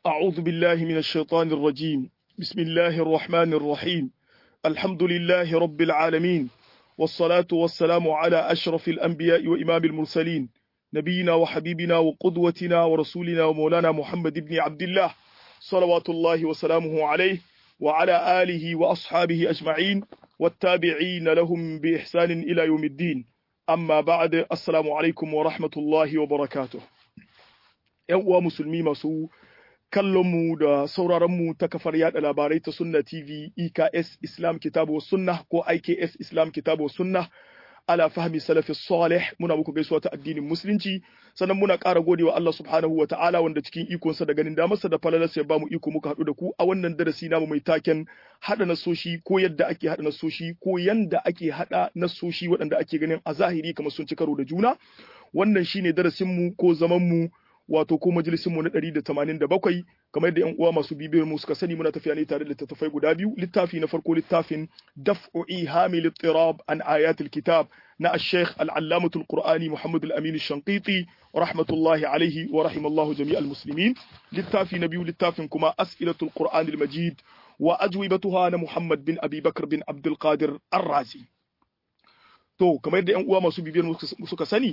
أعوذ بالله من الشيطان الرجيم بسم الله الرحمن الرحيم الحمد لله رب العالمين والصلاة والسلام على أشرف الأنبياء وإمام المرسلين نبينا وحبيبنا وقدوتنا ورسولنا ومولانا محمد بن عبد الله صلوات الله وسلامه عليه وعلى آله وأصحابه أجمعين والتابعين لهم بإحسان إلى يوم الدين أما بعد السلام عليكم ورحمة الله وبركاته ‘Yan uwa musulmi masu kallonmu da sauraronmu ta kafar yada labarai ta Sunna TV EKS Islam Kitabu wa Sunna ko IKS Islam Kitabu wa Sunna ala fahmi salafi salih muna muku gaisuwa ta addinin musulunci sannan muna ƙara godewa Allah subhanahu wa ta'ala wanda cikin ikonsa da ganin damarsa da falalarsa ya bamu iko muka haɗu da ku a wannan darasi namu mai taken haɗa nasoshi ko yadda ake haɗa nasoshi ko yanda ake haɗa nasoshi waɗanda ake ganin a zahiri kamar sun ci karo da juna wannan shine darasin mu ko zaman mu wato ko majalisin mu na 187 kamar yadda yan uwa masu bibiyar mu suka sani muna tafiya ne tare da littattafai guda biyu littafi na farko littafin daf'u ihami littirab an ayatul kitab na al-sheikh al-allamah al-qur'ani muhammad al-amin al-shanqiti rahmatullahi alaihi wa rahimallahu jami'al muslimin littafi na biyu littafin kuma as'ilatul qur'an al-majid wa ajwibatuha na muhammad bin abi bakr bin abdul qadir ar-razi To, kamar yadda ‘yan uwa masu bibiyar suka sani,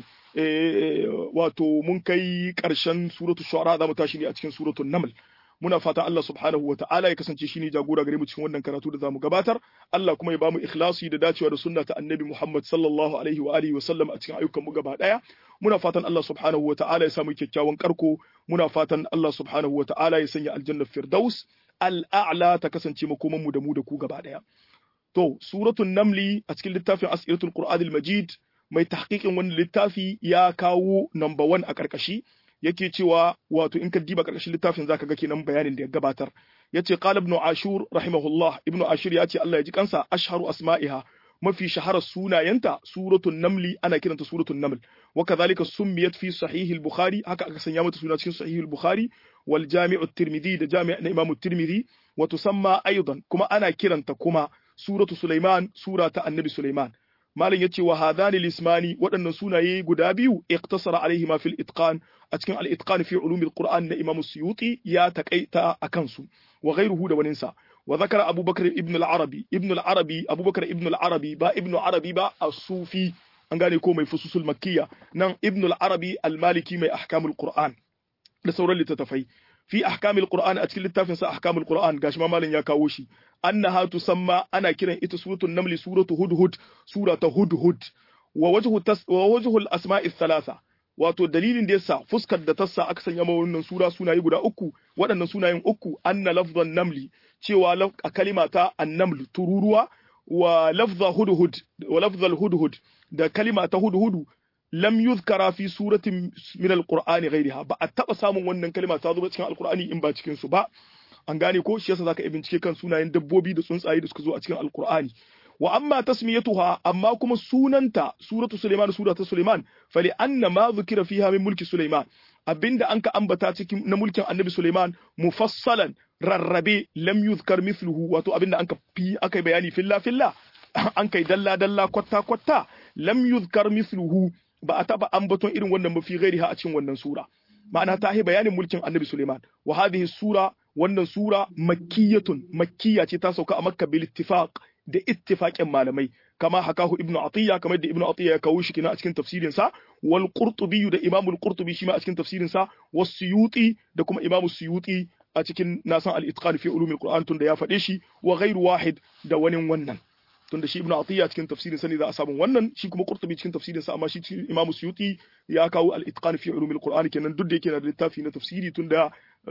wato mun kai ƙarshen suratu shu'ara za mu tashi ne a cikin suratun naml. Muna fata Allah subhanahu wa ta'ala ya kasance shine jagora gare mu cikin wannan karatu da zamu gabatar. Allah kuma ya bamu ikhlasi da dacewa da sunna ta Annabi Muhammad sallallahu alaihi wa alihi wa sallam a cikin ayyukan mu gaba daya. Muna fatan Allah subhanahu wa ta'ala ya samu kyakkyawan karko. Muna fatan Allah subhanahu wa ta'ala ya sanya aljanna firdaus al-a'la ta kasance makoman mu da mu da ku gaba daya. To, suratun Namli a cikin littafin Asiratul Qur'anil Majid mai tahqiqin wannan littafi ya kawo number one a ƙarƙashi yake cewa wato in ka diba ƙarƙashin littafin zaka ga kenan bayanin da ya gabatar. Yace qala ibn Ashur rahimahullah ibn Ashur ya ce Allah ya ji kansa ashharu asma'iha mafi shaharar sunayenta suratun namli ana kiranta suratun naml wa kadhalika summiyat fi sahih al-bukhari haka aka sanya mata suna cikin sahih al-bukhari wal jami' at-tirmidhi da jami' na imam at-tirmidhi wa tusamma aidan kuma ana kiranta kuma suratu Sulaiman sura ta annabi Sulaiman malam yace wa hadani lismani waɗannan sunaye guda biyu iqtasara alaihi ma fil itqan a cikin al itqan fi ulumil qur'an na imam suyuti ya takaita akan su wa ghayruhu da waninsa wa zakara abubakar ibn al arabi ibn al arabi abubakar ibn al arabi ba ibn arabi ba as-sufi an gane ko mai fususul makkiya nan ibn al arabi al maliki mai ahkamul qur'an da sauran littattafai fi ahkamil qur'an a cikin littafin sa ahkamul qur'an gashi ma malam ya kawo shi annaha tusamma ana kiran ita suratul naml suratu hudhud surata hudhud wa wajhu tas wa wajhu al asma'i thalatha wato dalilin da yasa fuskar da tassa aka sanya ma wannan sura sunaye guda uku waɗannan sunayen uku anna lafzan namli cewa a kalima ta annaml tururuwa wa lafza hudhud wa lafzal hudhud da kalima ta hudhudu lam yuzkara fi suratin min alqur'ani ghayriha ba a taba samun wannan kalma ta zo ba cikin alqur'ani in ba cikin su ba an gane ko shi yasa zaka yi bincike kan sunayen dabbobi da tsuntsaye da suka zo a cikin alqur'ani wa amma tasmiyatuha amma kuma sunanta suratu suleiman suratu suleiman fali anna ma zukira fiha min mulki suleiman abinda anka ambata cikin na mulkin annabi suleiman mufassalan rarrabe lam yuzkar mithluhu wato abinda anka fi aka bayani filla filla an kai dalla dalla kwatta kwatta lam yuzkar mithluhu ba a taba ambaton irin wannan ba fi ghairiha a cikin wannan sura ma'ana ta yi bayanin mulkin annabi Suleiman wa hadhihi sura wannan sura makkiyatun makkiya ce ta sauka a makka bil ittifaq da ittifaqin malamai kama hakahu ibnu atiya kamar da ibnu atiya ya kawo shi kina a cikin tafsirin sa wal qurtubi da imamu al qurtubi shi ma a cikin tafsirin sa was suyuti da kuma imamu suyuti a cikin nasan al itqan fi ulumil qur'an tun da ya faɗe shi wa ghairu wahid da wani wannan tunda shi ibnu atiya cikin tafsirin sa ne za a samu wannan shi kuma qurtubi cikin tafsirin sa amma shi cikin imamu suyuti ya kawo al-itqan fi ulumil qur'ani kenan duk da yake na da littafi na tafsiri tunda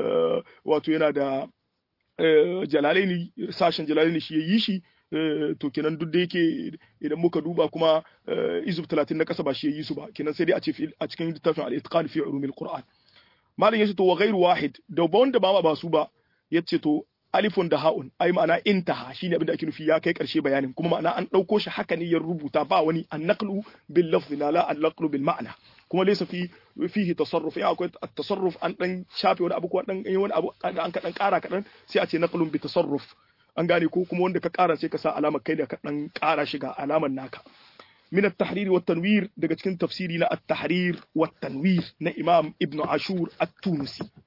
wato yana da jalalaini sashen jalalaini shi yayi shi to kenan duk da yake idan muka duba kuma izub 30 na kasa ba shi yayi su ba kenan sai dai a ce a cikin littafin al-itqan fi ulumil qur'an malam yace to wa ghairu wahid da wanda ba ma ba su ba yace to alifun da ha'un ai ma'ana intaha shine abin da ake nufi ya kai karshe bayanin kuma ma'ana an dauko shi haka ne ya rubuta ba wani an-naqlu bil lafzi la an-naqlu bil ma'na kuma laysa fi fihi tasarruf ya akwai at-tasarruf an dan shafe wani abu ko dan yi wani abu an ka dan kara kadan sai a ce naqlun bi tasarruf an gane ko kuma wanda ka kara sai ka sa alamar kai da ka dan kara shi ga alamar naka من التحرير والتنوير daga cikin tafsiri na at-tahrir wat tanwir na Imam Ibn Ashur at-Tunisi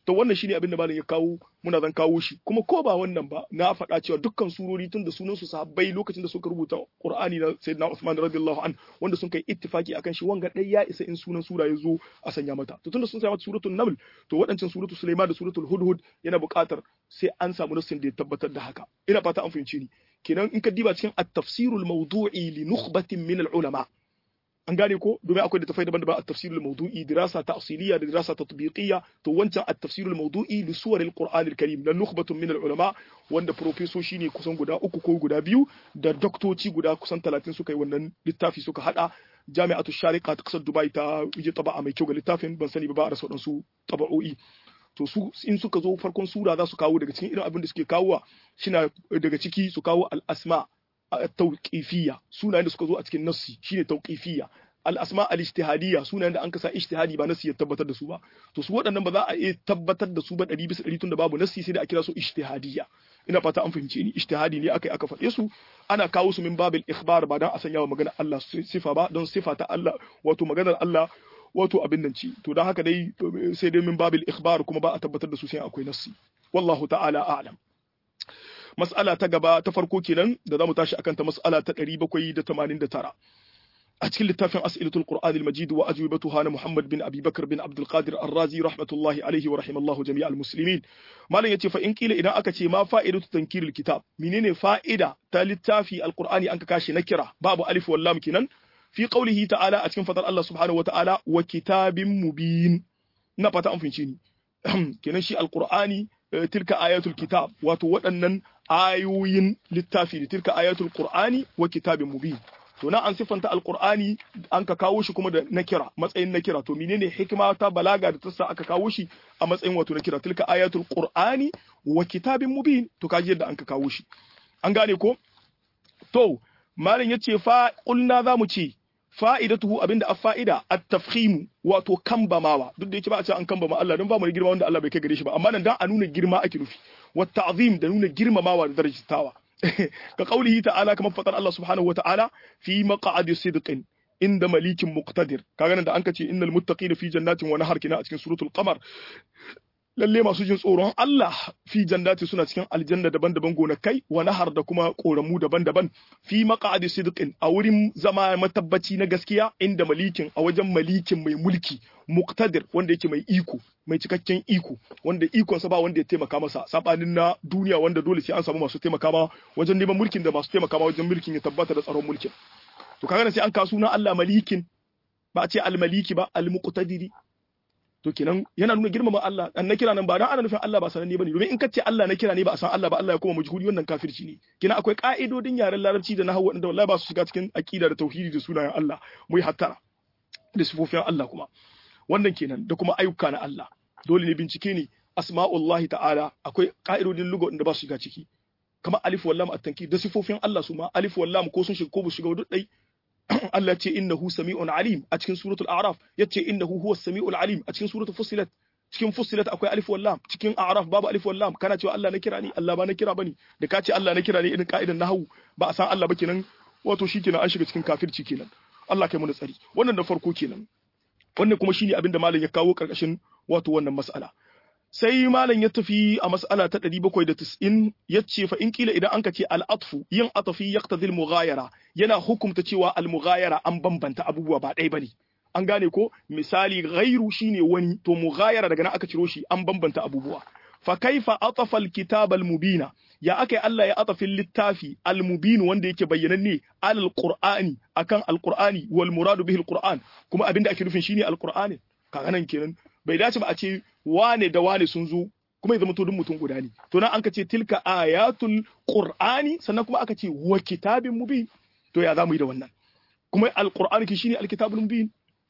to wannan shine abin da malam ya kawo muna zan kawo shi kuma ko ba wannan ba na faɗa cewa dukkan surori tun da sunan su sahabbai lokacin da suka rubuta Qur'ani na Sayyidina Uthman radiyallahu an wanda sun kai ittifaki akan shi wanga dai ya isa in sunan sura ya zo a sanya mata to tunda sun sanya mata suratul Naml to waɗancan suratul Sulaiman da suratul Hudhud yana buƙatar sai an samu nassin da ya tabbatar da haka ina fata an fahimci ni kenan in ka diba cikin at-tafsirul mawdu'i li nukhbatin min al-ulama an gane ko domin akwai da tafai daban-daban at-tafsirul mawdu'i dirasa ta'siliya da dirasa tatbiqiyya to wancan at-tafsirul mawdu'i li suwaril qur'anil karim na nukhbatun min al-ulama wanda profesoshi ne kusan guda uku ko guda biyu da doktoci guda kusan 30 suka yi wannan littafi suka hada jami'atu shariqa ta kasar dubai ta yi taba'a mai kyau ga littafin ban sani ba ba a rasa wadansu taba'o'i to su in suka zo farkon sura za su kawo daga cikin irin abin da suke kawowa shina daga ciki su kawo al-asma tauqifiyya sunayen da suka zo a cikin nassi shine tauqifiyya al-asma al-ijtihadiyya sunayen da an kasa ijtihadi ba nassi ya tabbatar da su ba to su waɗannan ba za a iya tabbatar da su ba 100 bisa 100 tunda babu nassi sai da a kira su ijtihadiyya ina fata an fahimce ni ijtihadi ne akai aka faɗe su ana kawo su min babil ikhbar ba dan a sanya wa magana Allah sifa ba don sifa ta Allah wato maganar Allah wato abin nan ci to dan haka dai sai dai min babil ikhbar kuma ba a tabbatar da su sai akwai nassi wallahu ta'ala a'lam mas'ala ta gaba ta farko kenan da zamu tashi akan ta mas'ala ta 789 a cikin littafin as'ilatul qur'an al-majid wa ajwibatuha na muhammad bin abi bakr bin abdul qadir ar-razi rahmatullahi alaihi wa rahimallahu jami'al muslimin malam yace fa in kila idan aka ce ma fa'idatu tankiril kitab menene fa'ida ta littafi al-qur'ani an ka kashi na kira babu alif wal lam kenan fi qawlihi ta'ala a cikin fadar Allah subhanahu wa ta'ala wa kitabin mubin ina fata an fahimci ni kenan shi al-qur'ani tilka ayatul kitab wato waɗannan ayoyin littafi ne tilka ayatul qur'ani wa kitabin mubin to na an siffanta alqur'ani an ka kawo shi kuma da nakira matsayin nakira to menene hikima ta balaga da tassa aka kawo shi a matsayin wato nakira tilka ayatul qur'ani wa kitabin mubin to kaji yadda an ka kawo shi an gane ko to malam yace fa qulna zamu ce fa'idatuhu abinda a fa'ida at-tafkhim wato kambamawa duk da yake ba a ce an kambama Allah don ba mu girma wanda Allah bai kai gare shi ba amma nan dan a nuna girma ake nufi wa ta'zim da nuna girmamawa da darajatawa ka qaulihi ta'ala kamar fadar Allah subhanahu wata'ala fi maq'adi sidqin inda malikin muqtadir kaga nan da anka ce innal muttaqina fi jannatin wa nahar kina a cikin suratul qamar lalle masu jin tsoron Allah fi jannati suna cikin aljanna daban-daban gonakai wa nahar da kuma koramu daban-daban fi maq'adi sidqin a wurin zama matabbaci na gaskiya inda malikin a wajen malikin mai mulki muqtadir wanda yake mai iko mai cikakken iko wanda ikonsa ba wanda ya taimaka masa sabanin na duniya wanda dole sai an samu masu taimaka ma wajen neman mulkin da masu taimaka ma wajen mulkin ya tabbata da tsaron mulkin to kaga sai an kawo sunan Allah malikin ba a ce al-maliki ba al-muqtadiri to kenan yana nuna girmama Allah dan na kira nan ba dan ana nufin Allah ba sananne bane domin in ka ce Allah na kira ne ba a san Allah ba Allah ya kuma mujhuri wannan kafirci ne kina akwai ka'idodin yaren larabci da nahwu wanda wallahi ba su shiga cikin aqida da tauhidi da sunayen Allah mu yi hattara da sifofin Allah kuma wannan kenan da kuma ayyuka na Allah dole ne bincike ne asma'ullahi ta'ala akwai ka'idodin lugo da ba su shiga ciki kamar alif wallam at-tankid da sifofin Allah su ma alif wallam ko sun shiga ko ba su shiga duk dai Allah ce innahu sami'un alim a cikin suratul a'raf yace innahu huwas sami'ul alim a cikin suratul fussilat cikin fussilat akwai alif wallam cikin a'raf babu alif wallam kana cewa Allah na kira ni Allah ba na kira bane da ka ce Allah na kira ni irin ka'idan nahwu ba a san Allah ba kenan wato shikenan an shiga cikin kafirci kenan Allah kai mu tsari wannan da farko kenan wannan kuma shine abin da malam ya kawo karkashin wato wannan mas'ala sai malam ya tafi a mas'ala ta 790 yace fa in kila idan anka ce al-atfu yin atafi yaqtadi al-mughayara yana hukumta cewa al-mughayara an bambanta abubuwa ba ɗaya bane an gane ko misali ghairu shine wani to mughayara daga nan aka ciro shi an bambanta abubuwa fa kaifa atafa al-kitab al-mubina ya akai Allah ya atafin littafi al-mubin wanda yake bayyananne al-qur'ani akan al-qur'ani wal muradu bihi al-qur'an kuma abinda ake nufin shine al-qur'ani kaga nan kenan bai dace ba a ce wane da wane sun zo kuma ya zama to duk mutum guda ne to nan an ka ce tilka ayatul qur'ani sannan kuma aka ce wa kitabin mubin to ya zamu yi da wannan kuma alqur'ani ki shine alkitabul mubin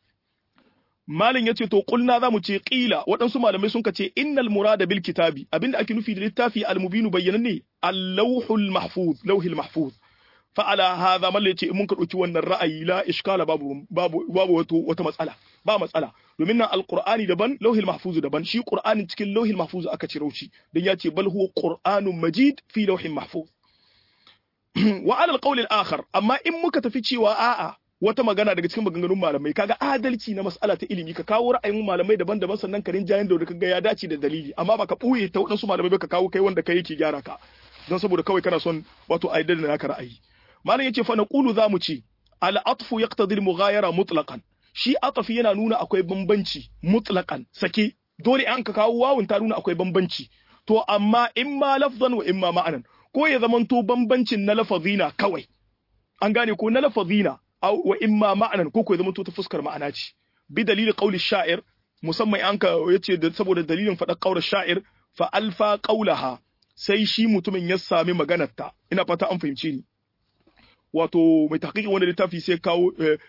malin yace to kulna zamu ce qila waɗansu malamai sun ce innal murada bil kitabi abinda ake nufi da littafi al mubinu bayyananne al-lawhul mahfuz lawhil mahfuz fa ala hadha mallan yace in mun ka dauki wannan ra'ayi la iskala babu babu babu wato wata matsala ba matsala domin nan alqur'ani daban lauhil mahfuz daban shi qur'anin cikin lauhil mahfuz aka ciro shi dan ya ce bal huwa qur'anun majid fi lauhin mahfuz wa ala alqawl al-akhar amma in muka tafi cewa a'a wata magana daga cikin maganganun malamai kaga adalci na mas'ala ta ilimi ka kawo ra'ayin malamai daban-daban sannan ka rinjayen da kaga ya dace da dalili amma ba ka ɓuye ta waɗansu malamai ba ka kawo kai wanda kai yake gyara ka don saboda kawai kana son wato a da naka ra'ayi malam yace fa naqulu zamu ce al atfu yaqtadi al mughayara mutlaqan shi atafi yana nuna akwai bambanci mutlaqan sake dole an ka kawo wawun ta nuna akwai bambanci to amma imma lafzan wa imma ma'anan ko ya zamanto bambancin na lafazina kawai an gane ko na lafazina wa imma ma'anan ko ko ya zamanto ta fuskar ma'ana ce bi dalili qauli sha'ir musamman an ka yace da saboda dalilin faɗa ƙaurar sha'ir fa alfa qaulaha sai shi mutumin ya sami maganarta ina fata an fahimce ni wato mai tahqiqin wanda littafi sai kawo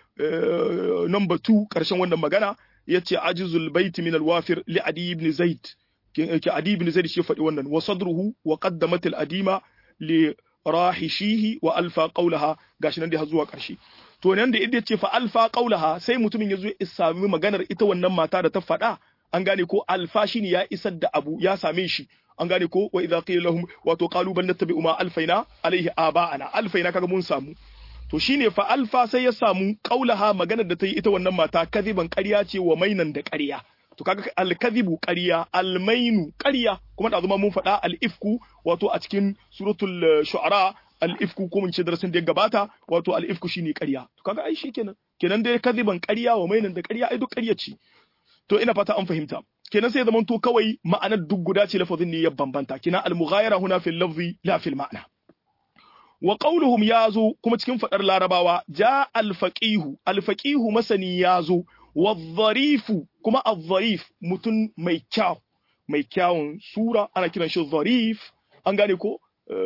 number 2 karshen wannan magana yace ajizul baiti min alwafir li adi ibn zaid ke adi ibn zaid shi faɗi wannan wa sadruhu wa qaddamat al-adima li rahishihi wa alfa qawlaha gashi nan da har zuwa karshe to nan da idda ce fa alfa qawlaha sai mutumin yazo ya sami maganar ita wannan mata da ta faɗa an gane ko alfa shine ya isar da abu ya same shi an gane ko wa idza qila lahum wato qalu bal nattabi'u ma alfaina alaihi aba'ana alfaina kaga mun samu to shine fa alfa sai ya samu qaulaha maganar da ta yi ita wannan mata kadiban ƙarya ce wa mainan da ƙarya to kaga alkadhibu ƙarya almainu ƙarya kuma da zuma mun faɗa al-ifku wato a cikin suratul shu'ara al-ifku ko mun ce darasin da ya gabata wato al-ifku shine ƙarya to kaga ai kenan kenan dai kadiban ƙarya wa mainan da ƙarya ai duk ƙarya ce to ina fata an fahimta kenan sai zaman to kawai ma'anar duk guda ce lafazin ne ya bambanta kina al-mughayara huna fil lafzi la fil ma'na wa qawluhum yazo kuma cikin fadar larabawa ja al-faqihu al-faqihu masani yazo wa dharifu kuma al-dharif mutun mai kyau mai kyawun sura ana kiran shi dharif an gane ko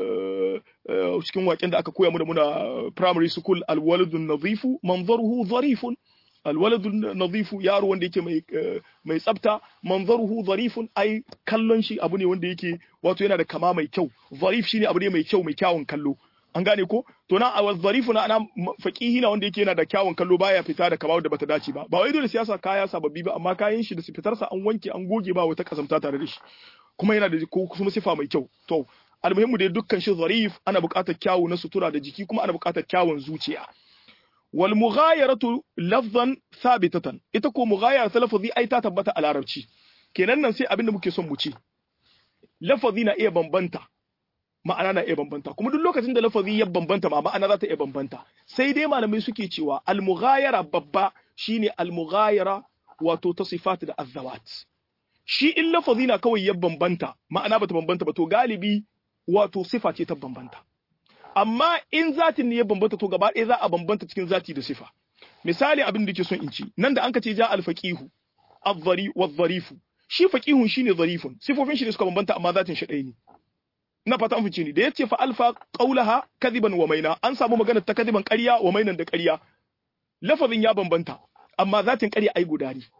cikin waken da aka koya mu da muna primary school al-waladun nadhifu manzaruhu dharifun alwaladu nadifu yaro wanda yake mai mai tsafta manzaruhu zarifun ai kallon shi abu ne wanda yake wato yana da kama mai kyau zarif shine abu ne mai kyau mai kyawun kallo an gane ko to na a zarifu na ana faqihi na wanda yake yana da kyawun kallo baya fita da kama da bata dace ba ba wai dole siyasa kaya sababbi ba amma kayan shi da fitarsa an wanke an goge ba wata kasamta tare da shi kuma yana da ko kuma sifa mai kyau to almuhimmu dai dukkan shi zarif ana buƙatar kyawu na sutura da jiki kuma ana buƙatar kyawun zuciya wal mughayaratu lafzan thabitatan ita ko mughayara ta lafazi ai ta tabbata a larabci kenan nan sai abin da muke son mu ce lafazi na iya bambanta ma'ana na iya bambanta kuma duk lokacin da lafazi ya bambanta ma ma'ana za ta iya bambanta sai dai malamai suke cewa al mughayara babba shine al mughayara wato ta sifat da azawat shi in lafazi na kawai ya bambanta ma'ana bata bambanta ba to galibi wato sifa ce ta bambanta amma in zatin ne ya bambanta to gaba ɗaya za a bambanta cikin zati da sifa misali abin da ke son in ci nan da an ka ce ja alfaqihu adh-dhari wadh-dharifu shi faqihun shine dharifun sifofin shi ne suka bambanta amma zatin shi ɗaya ne na fata an fice ni da yace fa alfa qawlaha kadiban wa maina an samu magana ta kadiban ƙarya wa mainan da ƙarya lafazin ya bambanta amma zatin ƙarya ai guda ne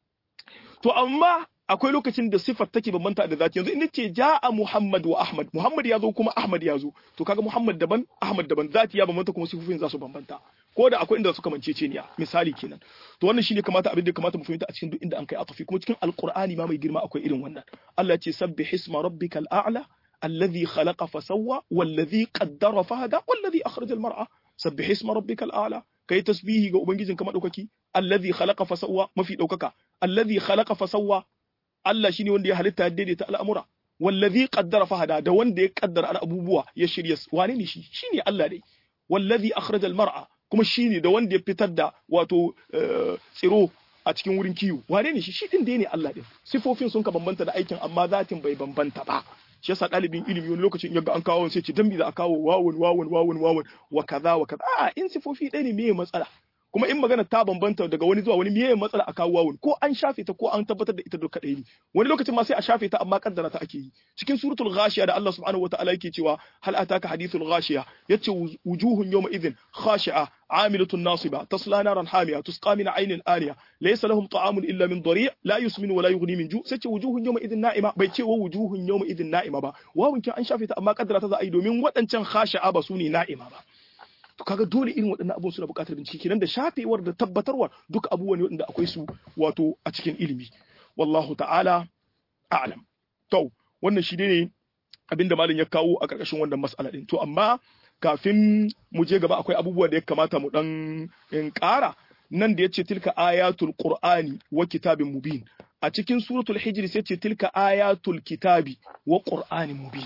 to amma akwai lokacin da sifar take bambanta da zati yanzu in ce ja'a Muhammad wa Ahmad Muhammad ya zo kuma Ahmad ya zo to kaga Muhammad daban Ahmad daban zati ya bambanta kuma sifofin za su bambanta ko da akwai inda suka mance niya misali kenan to wannan shine kamata abin da kamata mu fahimta a cikin duk inda an kai atafi kuma cikin alqur'ani ma mai girma akwai irin wannan Allah ya ce sabbih isma rabbikal a'la alladhi khalaqa fasawwa walladhi qaddara fahada walladhi akhraja al-mar'a sabbih isma rabbikal a'la kai tasbihi ga ubangijinka madaukaki alladhi khalaqa fasawwa mafi daukaka alladhi khalaqa fasawwa Allah shine wanda ya halitta ya daidaita al'amura wallazi qaddara fahada da wanda ya kaddara abubuwa ya shirya wane ne shi shine Allah dai wallazi akhraja al-mar'a kuma shine da wanda ya fitar da wato tsiro a cikin wurin kiwo wane ne shi shi din dai ne Allah din sifofin sun ka bambanta da aikin amma zatin bai bambanta ba shi yasa ɗalibin ilimi wani lokacin yaga an kawo sai ce dan me za a kawo wawun wawun wawun wawun wa kaza wa kaza a in sifofi ɗaya ne meye matsala kuma in magana ta bambanta daga wani zuwa wani meye matsala a kawo wawun ko an shafe ta ko an tabbatar da ita duka ɗaya ne wani lokacin ma sai a shafe ta amma kaddara ta ake yi cikin suratul ghashiya da Allah subhanahu wataala yake cewa hal ataka hadithul ghashiya yace wujuhun yawma idhin khashi'a عاملة ناصبة تصلى نارا حامية تسقى من عين آنية ليس لهم طعام إلا من ضريع لا يسمن ولا يغني من جوع ستة وجوه يومئذ نائمة بيتي ووجوه يومئذ نائمة با وهو كان أن شافت أما قدرت ذا أيدو من وطن كان خاشعة بسوني نائمة با to kaga dole irin waɗannan abun suna buƙatar bincike kenan da shafewar da tabbatarwa duk abubuwan wanda akwai su wato a cikin ilimi wallahu ta'ala a'lam to wannan shi ne abinda malam ya kawo a ƙarƙashin wannan mas'ala din to amma kafin mu je gaba akwai abubuwa da ya kamata mu dan in ƙara nan da yace tilka ayatul qur'ani wa kitabin mubin a cikin suratul hijr sai ce tilka ayatul kitabi wa qur'anin mubin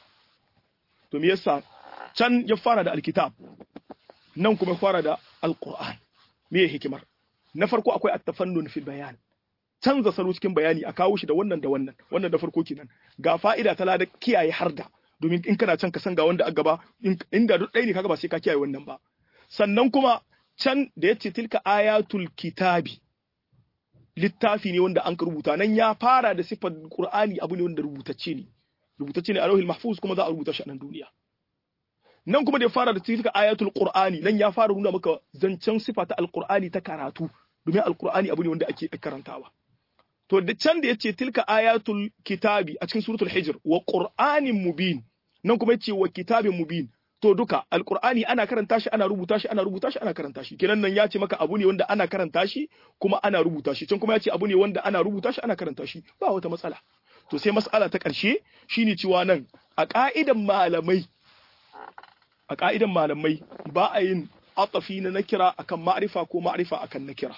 to me yasa can ya fara da alkitab nan kuma fara da alqur'an me ya hikimar na farko akwai at-tafannun fil bayan canza salo cikin bayani a kawo shi da wannan da wannan wannan da farko kenan ga fa'ida ta lada kiyaye harda domin in kana can ka san ga wanda a gaba inda duk ɗaya ne kaga ba sai ka kiyaye wannan ba sannan kuma can da yace tilka ayatul kitabi littafi ne wanda an ka rubuta nan ya fara da sifar qur'ani abu ne wanda rubutacce ne rubutacce ne a lauhil mahfuz kuma za a rubuta shi a nan duniya nan kuma da ya fara da tilka ayatul qur'ani nan ya fara nuna maka zancen sifa ta alqur'ani ta karatu domin alqur'ani abu ne wanda ake karantawa to da can da yace tilka ayatul kitabi a cikin suratul hijr wa qur'anin mubin nan kuma yace wa kitabin mubin to duka alqur'ani ana karanta shi ana rubuta shi ana rubuta shi ana karanta shi kenan nan ya ce maka abu ne wanda ana karanta shi kuma ana rubuta shi can kuma ya ce abu ne wanda ana rubuta shi ana karanta shi ba wata matsala to sai mas'ala ta ƙarshe shine cewa nan a ka'idan malamai a ka'idan malamai ba a yin atafi na nakira akan ma'rifa ko ma'rifa akan nakira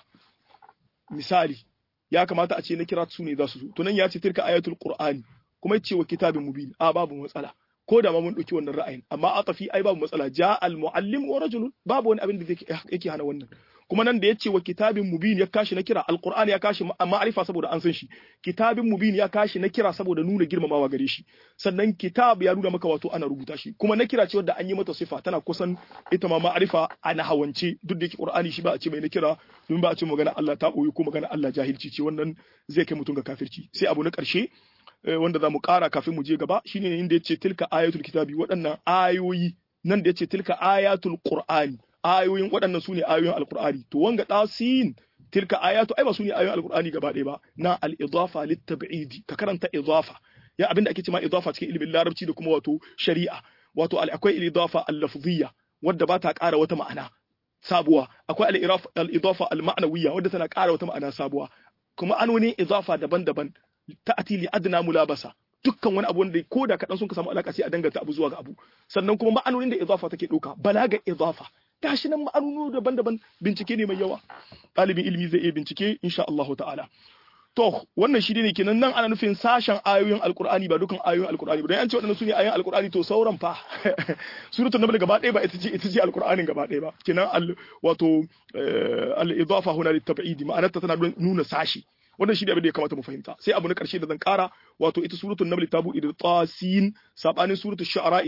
misali ya kamata a ce nakira su ne za su zo to nan ya ce tilka ayatul qur'ani kuma ya ce wa kitabin mubin a babu matsala ko da ma mun ɗauki wannan ra'ayin amma atafi ai babu matsala ja al muallim wa rajulun babu wani abin da yake hana wannan kuma nan da yace wa kitabin mubin ya kashi na kira alqur'ani ya kashi ma'arifa saboda an san shi kitabin mubin ya kashi na kira saboda nuna girmamawa gare shi sannan kitab ya nuna maka wato ana rubuta shi kuma na kira ce wadda an yi mata sifa tana kusan ita ma ma'arifa ana hawance duk da yake qur'ani shi ba a ce mai na kira domin ba a ce magana Allah ta koyi ko magana Allah jahilci ce wannan zai kai mutum ga kafirci sai abu na karshe wanda za mu ƙara kafin mu je gaba shine inda ya ce tilka ayatul kitabi waɗannan ayoyi nan da ya ce tilka ayatul qur'ani ayoyin waɗannan su ne ayoyin alqur'ani to wanga ɗasin tilka ayatu ai ba su ne ayoyin alqur'ani gaba ɗaya ba na al-idafa lit-tab'idi ka karanta idafa ya abinda ake cewa idafa cikin ilimin larabci da kuma wato shari'a wato akwai al-idafa al-lafziyya wadda ba ta ƙara wata ma'ana sabuwa akwai al-idafa al-ma'nawiyya wadda tana ƙara wata ma'ana sabuwa kuma an wani idafa daban-daban ta'ati li adna mulabasa dukkan wani abu wanda ko da kaɗan sun ka samu alaka sai a danganta abu zuwa ga abu sannan kuma ma'anonin da idafa take ɗauka balaga idafa gashi nan ma'anonu daban-daban bincike ne mai yawa ɗalibin ilimi zai iya bincike insha Allah ta'ala to wannan shi ne kenan nan ana nufin sashen ayoyin alkur'ani ba dukan ayoyin alkur'ani ba dan an ce waɗannan sune ayoyin alkur'ani to sauran fa suratul nahl gaba ɗaya ba ita ce ita ce alkur'anin gaba ɗaya ba kenan al wato al idafa huna lit tab'idi ma'anarta tana nuna sashi wannan shi ne abin da ya kamata mu fahimta sai abu na karshe da zan kara wato ita suratul naml ta buɗe da tasin sabanin suratul shu'ara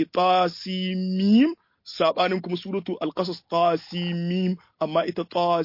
tasimim sabanin kuma suratul alqasas tasimim amma ita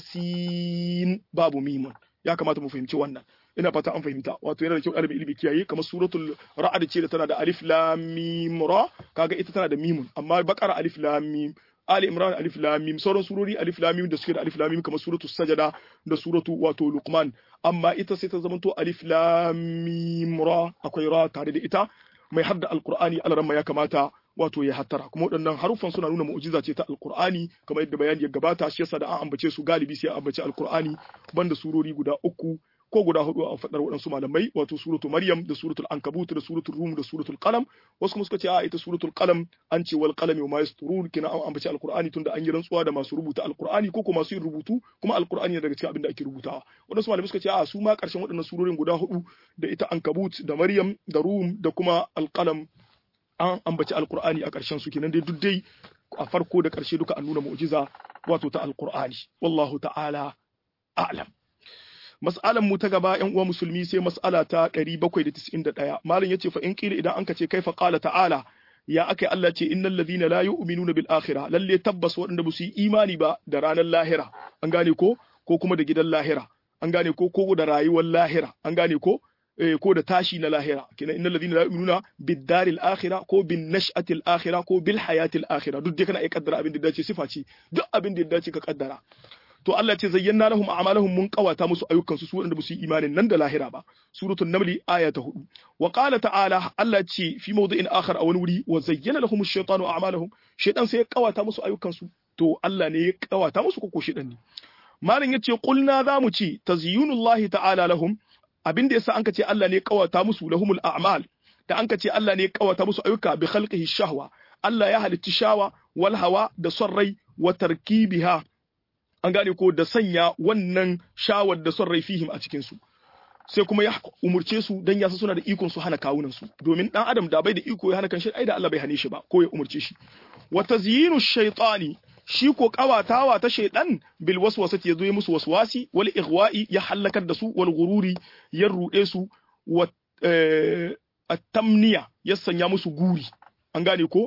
tasin babu mimun ya kamata mu fahimci wannan ina fata an fahimta wato yana da kyau ɗalibin ilimi kiyaye kamar suratul ra'd ce da tana da alif lam mim ra kaga ita tana da mimun amma bakara alif lam mim Ali Imran alif lam mim sauran surori alif lam mim da suke da alif lam mim kamar suratu sajada da suratu wato luqman amma ita sai ta zamanto alif lam mim ra akwai ra tare da ita mai hadda alqur'ani alaramma ya kamata wato ya hattara kuma waɗannan haruffan suna nuna mu'jiza ce ta alqur'ani kamar yadda bayani ya gabata shi yasa da an ambace su galibi sai an ambace alqur'ani banda surori guda uku ko guda hudu a faɗar waɗansu malamai wato suratul maryam da suratul ankabut da suratul rum da suratul qalam wasu kuma suka ce a ita suratul qalam an ce wal qalami wa ma yasturun kina an ambaci alqur'ani tunda an yi rantsuwa da masu rubuta alqur'ani ko kuma masu yin rubutu kuma alqur'ani ne daga cikin abin da ake rubutawa waɗansu malamai suka ce a su ma ƙarshen waɗannan surorin guda hudu da ita ankabut da maryam da rum da kuma alqalam an ambaci alqur'ani a ƙarshen su kenan dai duk dai a farko da ƙarshe duka an nuna mu'jiza wato ta alqur'ani wallahu ta'ala a'lam mas'alan mu ta gaba yan uwa musulmi sai mas'ala ta 791 malam yace fa in qila idan anka ce kaifa qala ta'ala ya akai Allah ce innal ladhina la yu'minuna bil akhirah lalle tabbas waɗanda ba su yi imani ba da ranar lahira an gane ko ko kuma da gidan lahira an gane ko ko da rayuwar lahira an gane ko eh, ko da tashi na lahira kenan innal ladhina la yu'minuna bid daril akhirah ko bin nash'atil akhirah ko bil hayatil akhirah duk dai kana iya kaddara abin da dace sifa ce duk abin da dace ka kaddara to Allah ce zayyana lahum a'malahum mun qawata musu ayyukan su wanda basu yi imanin nan da lahira ba suratul naml aya ta 4 wa qala ta'ala Allah ce fi mawdi'in akhar a wani wuri wa zayyana lahum ash-shaytanu a'malahum shaytan sai ya qawata musu ayyukan su to Allah ne ya qawata musu ko shaytan ne malam yace qulna za mu ce tazyunullahi ta'ala lahum abin da yasa anka ce Allah ne ya qawata musu lahumul a'mal da anka ce Allah ne ya qawata musu ayyuka bi khalqihi shahwa Allah ya halitti shawa wal hawa da son rai wa tarkibiha an gane ko da sanya wannan shawar da son rai fihim a cikin su sai kuma ya umurce su dan yasa suna da ikon su hana kawunan su domin dan adam da bai da iko ya hana kanshi ai da Allah bai hane shi ba ko ya umurce shi wa tazyinu shaytani shi ko kawatawa ta shaydan bil waswasati yazo ya musu waswasi wal ighwa'i ya halakar da su wal gururi ya rude su wa at-tamniya ya sanya musu guri an gane ko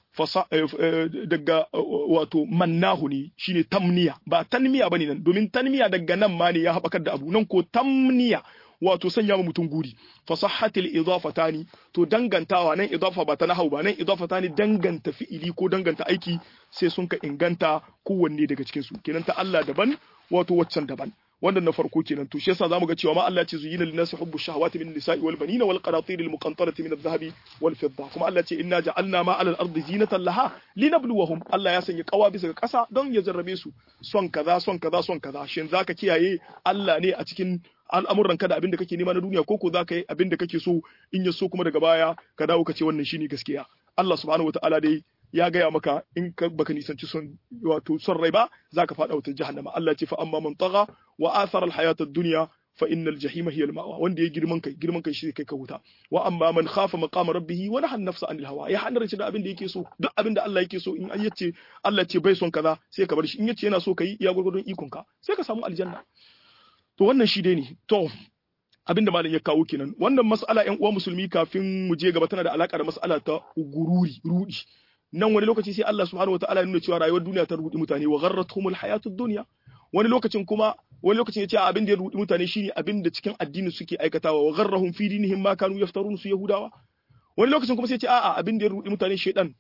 daga wato mannahu ne shine tamniya ba tanmiya bane nan domin tanmiya daga nan ma ne ya haɓakar da abu nan ko tamniya wato sanya ma mutum guri fasahatil idafatani to dangantawa nan idafa ba ta nahau ba nan idafatani danganta fi'ili ko danganta aiki sai sun ka inganta kowanne daga cikin su kenan ta Allah daban wato waccan daban wannan na farko kenan to shi yasa zamu ga cewa ma Allah ce zuyina lin-nasi hubbu shahawati min nisa'i wal banina wal qanatir al muqantarati min adh-dhahabi wal fidda kuma Allah ce inna ja'alna ma 'ala al-ardi zinatan laha linabluwahum Allah ya sanya kawa bisa ga kasa don ya jarrabe su son kaza son kaza son kaza shin zaka kiyaye Allah ne a cikin al'amuran ka da abin da kake nema na duniya ko ko zaka yi abin da kake so in ya so kuma daga baya ka dawo ka ce wannan shine gaskiya Allah subhanahu wataala dai ya gaya maka in ka baka nisanci son wato son rai ba zaka fada wata jahannama Allah ce fa amma man tagha wa athara al-hayata ad-dunya fa innal jahima hiya al-ma'wa wanda ya girman kai girman kai shi kai ka wuta wa amma man khafa maqama rabbih wa nahana nafsa anil hawa ya hana da abin da yake so duk abin da Allah yake so in an yace Allah ce bai son kaza sai ka bar shi in yace yana so kai iya gurgurdun ikon ka sai ka samu aljanna to wannan shi dai ne to abin da malam ya kawo kenan wannan mas'ala ƴan uwa musulmi kafin mu je gaba tana da alaka da mas'ala ta gururi rudi nan wani lokaci sai Allah subhanahu wataala ya nuna cewa rayuwar duniya ta rudi mutane wa gharratuhumul hayatud dunya wani lokacin kuma wani lokacin yace abin da ya rudi mutane shine abin da cikin addini suke aikatawa wa gharrahum fi dinihim ma kanu yaftarun su yahudawa wani lokacin kuma sai yace a'a abin da ya rudi mutane shaydan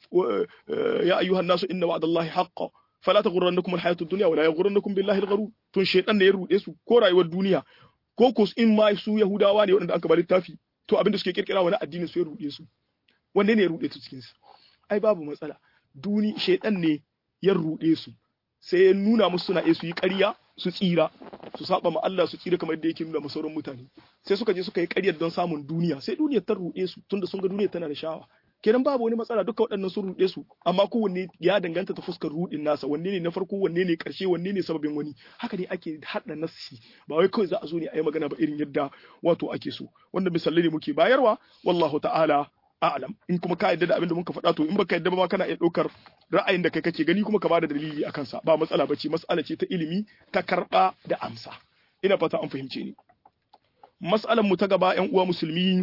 ya ayyuhan nasu inna wa'dallahi haqqan fala taghurrannakum alhayatud dunya wala yaghurrannakum billahi algharur tun shaydan ne ya rude su ko rayuwar duniya ko ko in ma su yahudawa ne waɗanda aka bari littafi to abin da suke kirkira wani addini su ya rude su wanne ne ya rude su cikin su ai babu matsala duni shaidan ne ya ruɗe su sai ya nuna musu suna iya su yi ƙarya su tsira su saba ma Allah su tsira kamar yadda yake nuna sauran mutane sai suka je suka yi ƙaryar don samun duniya sai duniyar ta ruɗe su tunda sun ga duniyar tana da shawa kenan babu wani matsala duka waɗannan sun ruɗe su amma kowanne ya danganta ta fuskar ruɗin nasa wanne ne na farko wanne ne ƙarshe wanne ne sababin wani haka ne ake haɗa nasi ba wai kawai za a zo ne a yi magana ba irin yadda wato ake so wanda misalai ne muke bayarwa wallahu ta'ala a'lam in kuma ka yadda da abin da muka faɗa to in baka yadda ba ma kana iya ɗaukar ra'ayin da kai kake gani kuma ka bada dalili akan sa ba matsala bace mas'ala ce ta ilimi ta karɓa da amsa ina fata an fahimce ni mas'alan mu ta gaba ƴan uwa musulmi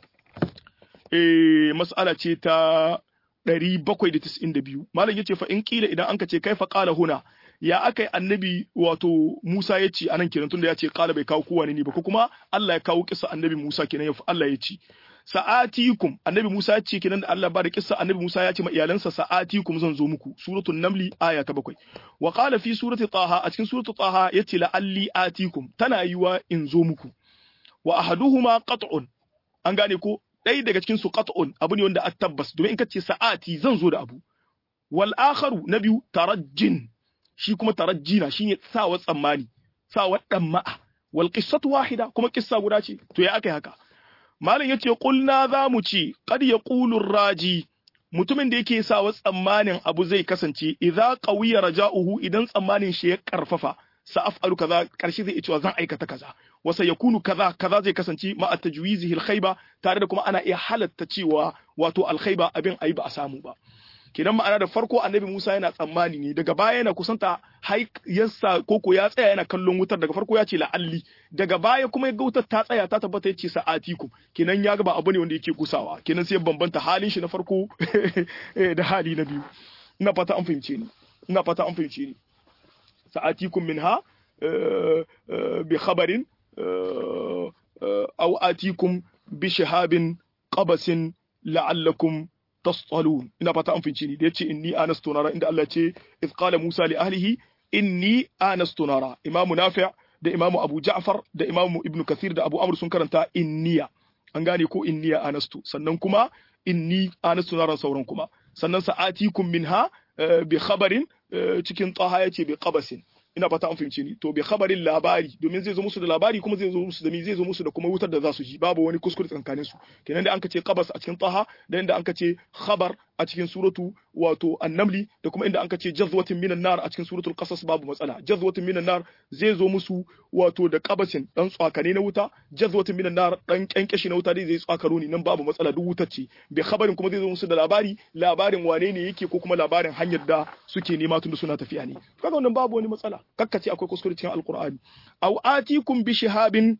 eh mas'ala ce ta 792 malam yace fa in kila idan anka ce kai fa qala huna ya akai annabi wato Musa ya ce anan kenan tunda ya ce qala bai kawo kowa ne ba ko kuma Allah ya kawo kisa annabi Musa kenan ya Allah ya ce sa'atikum annabi Musa ya ce kenan da Allah ba da kissa annabi Musa ya ce ma iyalansa sa'atikum zan zo muku suratul namli aya ta bakwai wa qala fi surati taha a cikin suratul taha yace la'alli atikum tana yiwa in zo muku wa ahaduhuma qat'un an gane ko ɗaya daga cikin su qat'un abu ne wanda a tabbas domin in ka ce sa'ati zan zo da abu wal akharu na biyu tarajjin shi kuma tarajjina shine sawa tsammani sawa dan ma'a wal qissatu wahida kuma kissa guda ce to ya akai haka malam yace qulna za mu ci qad yaqulu raji mutumin da yake sawa tsammanin abu zai kasance idza qawiya raja'uhu idan tsammanin shi ya karfafa sa'af'alu kaza karshe zai cewa zan aikata kaza wasa yakunu kaza kaza zai kasance ma tajwizihi alkhayba tare da kuma ana iya halatta cewa wato alkhayba abin ayi ba a samu ba kenan ma'ana da farko annabi Musa yana tsammani ne daga baya yana kusanta hai yassa koko ya tsaya yana kallon wutar daga farko ya ce la'alli daga baya kuma ya ga wutar ta tsaya ta tabbata ya ce sa'atikum kenan ya ga ba abu ne wanda yake kusawa kenan sai bambanta halin shi na farko da hali na biyu ina fata an fahimce ni ina fata an fahimce ni sa'atikum minha bi khabarin aw atikum bi shihabin qabasin la'allakum tastalun ina fata an finci ni da yace inni anastu nara inda Allah ce iz qala Musa li ahlihi inni anastu nara Imam Nafi' da Imam Abu Ja'far da Imam Ibn Kathir da Abu Amr sun karanta inniya an gane ko inniya anastu sannan kuma inni anastu nara sauran kuma sannan sa'atikum minha bi khabarin cikin taha yace bi qabasin ina fata an fahimce ni to bi khabarin labari domin zai zo musu da labari kuma zai zo musu da mi zai zo musu da kuma wutar da za su ji babu wani kuskure tsakanin su kenan da an ce qabas a cikin taha da inda an ce khabar a cikin suratu wato annamli da kuma inda an ce jazwatin minan nar a cikin suratul qasas babu matsala jazwatin minan nar zai zo musu wato da qabasin dan tsakane na wuta jazwatin minan nar dan kyankyashi na wuta dai zai tsakaro ni nan babu matsala duk wutar ce bi khabarin kuma zai zo musu da labari labarin wane ne yake ko kuma labarin hanyar da suke nema tunda suna tafiya ne kaga wannan babu wani matsala kakkace akwai kuskure cikin alqur'ani aw atikum bi shihabin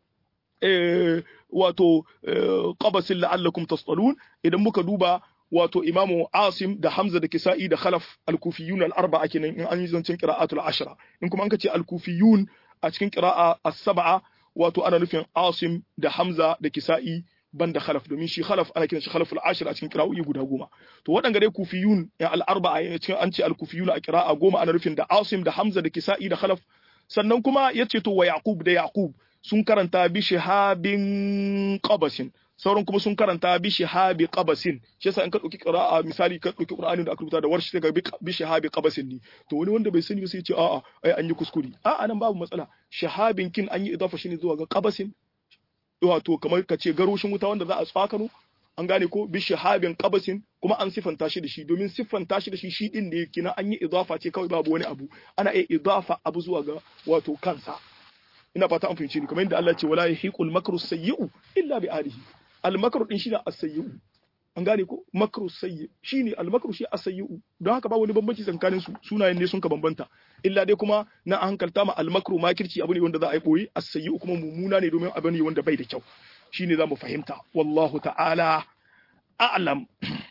wato qabasin la'allakum tastalun idan muka duba wato imamu asim da hamza da kisa'i da khalaf al-kufiyun al-arba'a kenan in an yi zancen qira'atul ashra in kuma an ka ce al-kufiyun a cikin qira'a as-sab'a wato ana nufin asim da hamza da kisa'i banda khalaf domin shi khalaf ana kiran shi khalaful ashir a cikin qira'o'i guda goma to waɗanda dai kufiyun ya al-arba'a ya cikin an ce al-kufiyun a qira'a goma ana nufin da asim da hamza da kisa'i da khalaf sannan kuma yace to wa yaqub da yaqub sun karanta bi shihabin qabasin sauran kuma sun karanta bi shihabi qabasin shi yasa in ka dauki qira'a misali ka dauki qur'anin da aka rubuta da warshi sai ga bi shihabi qabasin ne to wani wanda bai sani ba sai ya ce a'a ai an yi kuskure a'a nan babu matsala shihabin kin an yi idafa shi ne zuwa ga qabasin wato kamar ka ce garoshin wuta wanda za a tsakano an gane ko bi shihabin qabasin kuma an sifanta shi da shi domin siffanta shi da shi shi din ne kina an yi idafa ce kawai babu wani abu ana iya idafa abu zuwa ga wato kansa ina fata an fahimci ni kamar yadda Allah ce wala yahiqul makru sayyi'u illa bi alihi al makru din shine as-sayyi'u an gane ko makru sayyi shine al makru shi as-sayyi'u don haka ba wani bambanci tsakanin su sunayen ne sun ka bambanta illa dai kuma na an hankalta ma al makru makirci abu ne wanda za a yi boye as-sayyi'u kuma mumuna ne domin abu ne wanda bai da kyau shine zamu fahimta wallahu ta'ala a'lam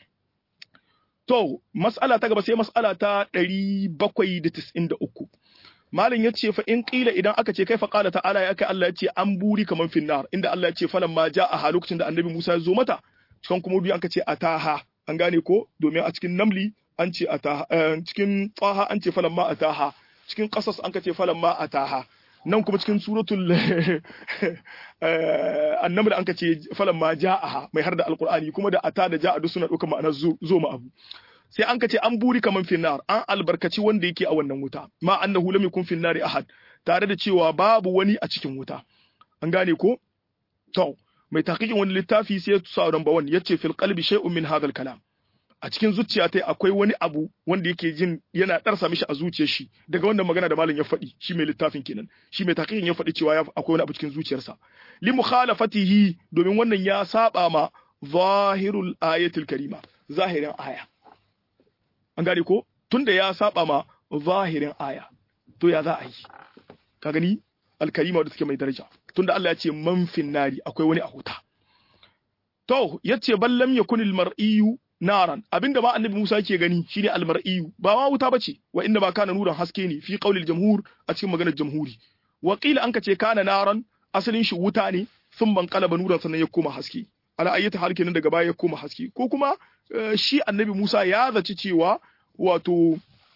to mas'ala ta gaba sai mas'ala ta 793 Malam ya ce fa in ƙila idan aka ce kai fa ƙala ta'ala ya kai Allah ya ce an buri kaman finnar inda Allah ya ce falan ma ja a lokacin da annabi Musa ya zo mata cikin kuma biyu aka ce ataha an gane ko domin a cikin namli an ce ataha cikin tsaha an ce falan ma ataha cikin qasas an ka ce falan ma ataha nan kuma cikin suratul annaml an ka ce falan ma ja'aha mai har da alqur'ani kuma da ata da ja'a duk suna ɗaukar ma'anar zo ma abu sai an kace an buri kaman finnar an albarkaci wanda yake a wannan wuta ma annahu lam yakun finnari ahad tare da cewa babu wani a cikin wuta an gane ko to mai tahqiqin wani littafi sai sa number 1 yace fil qalbi shay'un min hadha kalam a cikin zuciya tai akwai wani abu wanda yake jin yana darsa mishi a zuciyar shi daga wannan magana da malam ya faɗi shi mai littafin kenan shi mai tahqiqin ya faɗi cewa akwai wani abu cikin zuciyarsa li mukhalafatihi domin wannan ya saba ma zahirul ayatul karima zahirin aya an gane ko tunda ya saba ma zahirin aya to ya za a yi ka gani alkarima da suke mai daraja tunda Allah ya ce man nari akwai wani a huta to yace bal lam yakun al mar'iyu naran abinda ma annabi Musa yake gani shine al mar'iyu ba ma wuta bace wa inda ba kana nuran haske ne fi qaulil jamhur a cikin maganar jamhuri wa qila an kace kana naran asalin shi wuta ne sun ban kalaba nuran sannan ya koma haske ala ayyata hal kenan daga baya ya koma haske ko kuma shi annabi Musa ya zaci cewa wato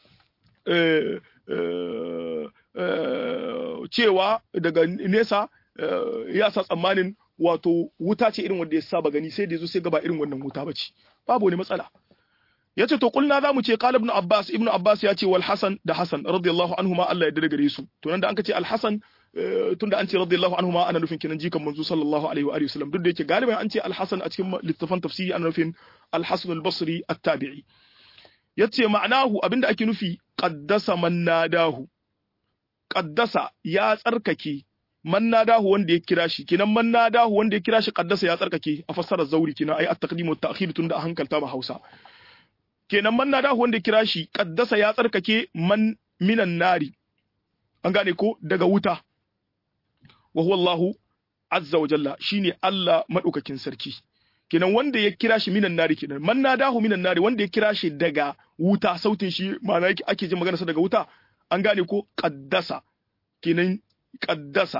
cewa daga nesa ya sa tsammanin wato wuta ce irin wanda ya saba gani sai da yazo sai gaba irin wannan wuta bace babu wani matsala yace to kulna zamu ce qala ibn abbas ibn abbas ya ce wal hasan da hasan radiyallahu anhuma Allah ya dade gare su to nan da an ce al hasan tunda an ce radiyallahu anhuma ana nufin kenan jikan manzo sallallahu alaihi wa alihi wasallam duk da yake galiban an ce al hasan a cikin littafan tafsiri ana nufin al hasan al basri at-tabi'i yace ma'anahu abinda ake nufi qaddasa man nadahu qaddasa ya tsarkake man nadahu wanda ya kira shi kinan man nadahu wanda ya kira shi qaddasa ya tsarkake a fassarar zauri kinan ai at-taqdim wa ta'khir tunda a hankalta ma Hausa kenan man nadahu wanda ya kira shi qaddasa ya tsarkake man minan nari an gane ko daga wuta wa huwa Allahu azza wa jalla shine Allah madaukakin sarki kenan wanda ya kira shi minan nari kenan man nadahu minan nari wanda ya kira shi daga wuta sautin shi ma'ana ake jin maganarsa daga wuta an gane ko qaddasa kenan qaddasa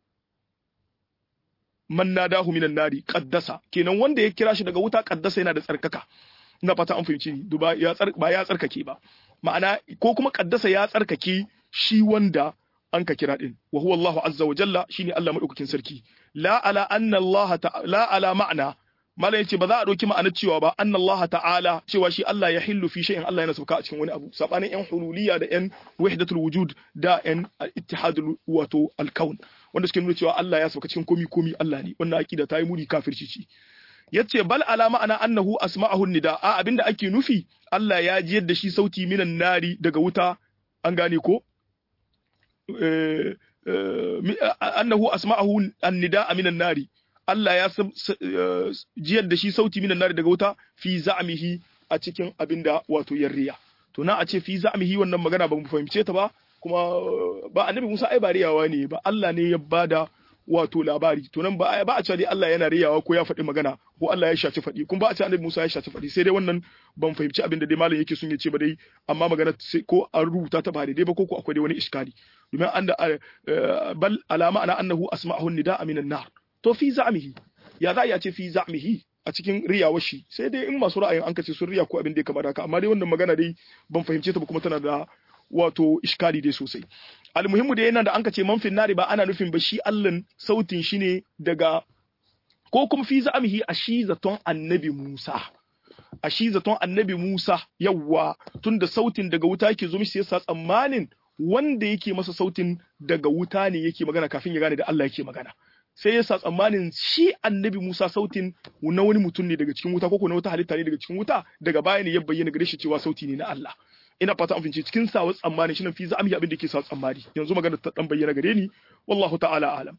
man nadahu minan nari qaddasa kenan wanda ya kira shi daga wuta qaddasa yana da tsarkaka ina fata an fahimci ni ba ya tsar ba ya tsarkake ba ma'ana ko kuma qaddasa ya tsarkake shi wanda an ka kira din wa huwa Allahu azza wa jalla shine Allah madaukakin sarki la ala anna Allah la ala ma'na malam yace ba za a dauki ma'anar cewa ba anna Allah ta'ala cewa shi Allah ya hillu fi shay'in Allah yana sauka a cikin wani abu sabanin yan hululiyya da yan wahdatul wujud da yan ittihadul wato al-kaun wanda suke nuna cewa Allah ya sauka cikin komi komi Allah ne wannan aqida ta yi muni kafirci ce yace bal ala ma'ana annahu asma'ahu nida a abinda ake nufi Allah ya jiyar da shi sauti minan nari daga wuta an gane ko annahu asma'ahu an-nida minan nari Allah ya jiyar da shi sauti minan nari daga wuta fi za'mihi a cikin abinda wato yarriya to na a ce fi za'mihi wannan magana ba mu fahimce ta ba kuma ba annabi Musa ai ba riyawa ne ba Allah ne ya bada wato labari to nan ba ba a cewa dai Allah yana riyawa ko ya faɗi magana ko Allah ya shafi faɗi kuma ba a cewa annabi Musa ya shafi faɗi sai dai wannan ban fahimci abin da dai malam yake son ya ce ba dai amma magana ko an rubuta ta ba daidai ba ko ko akwai dai wani iskali domin an da bal alama ana annahu asma'ahu nida'a minan nar to fi za'mihi ya za ya ce fi za'mihi a cikin riyawar shi sai dai in masu ra'ayin an kace sun riya ko abin da ya kamar haka amma dai wannan magana dai ban fahimce ta ba kuma tana da wato iskali dai sosai almuhimmu da yana da an ce manfin nari ba ana nufin ba shi allan sautin shi ne daga ko kuma fi za'amihi a shi zaton annabi Musa a shi zaton annabi Musa yawwa tunda sautin daga wuta yake zo mishi yasa tsammanin wanda yake masa sautin daga wuta ne yake magana kafin ya gane da Allah yake magana sai yasa tsammanin shi annabi Musa sautin na wani mutum ne daga cikin wuta ko na wata halitta ne daga cikin wuta daga baya ne ya bayyana gare shi cewa sauti ne na Allah ina fata an fince cikin sawa tsammani shi nan fi za'ami abin da ke sa tsammani yanzu magana ta dan bayyana gare ni wallahu ta'ala alam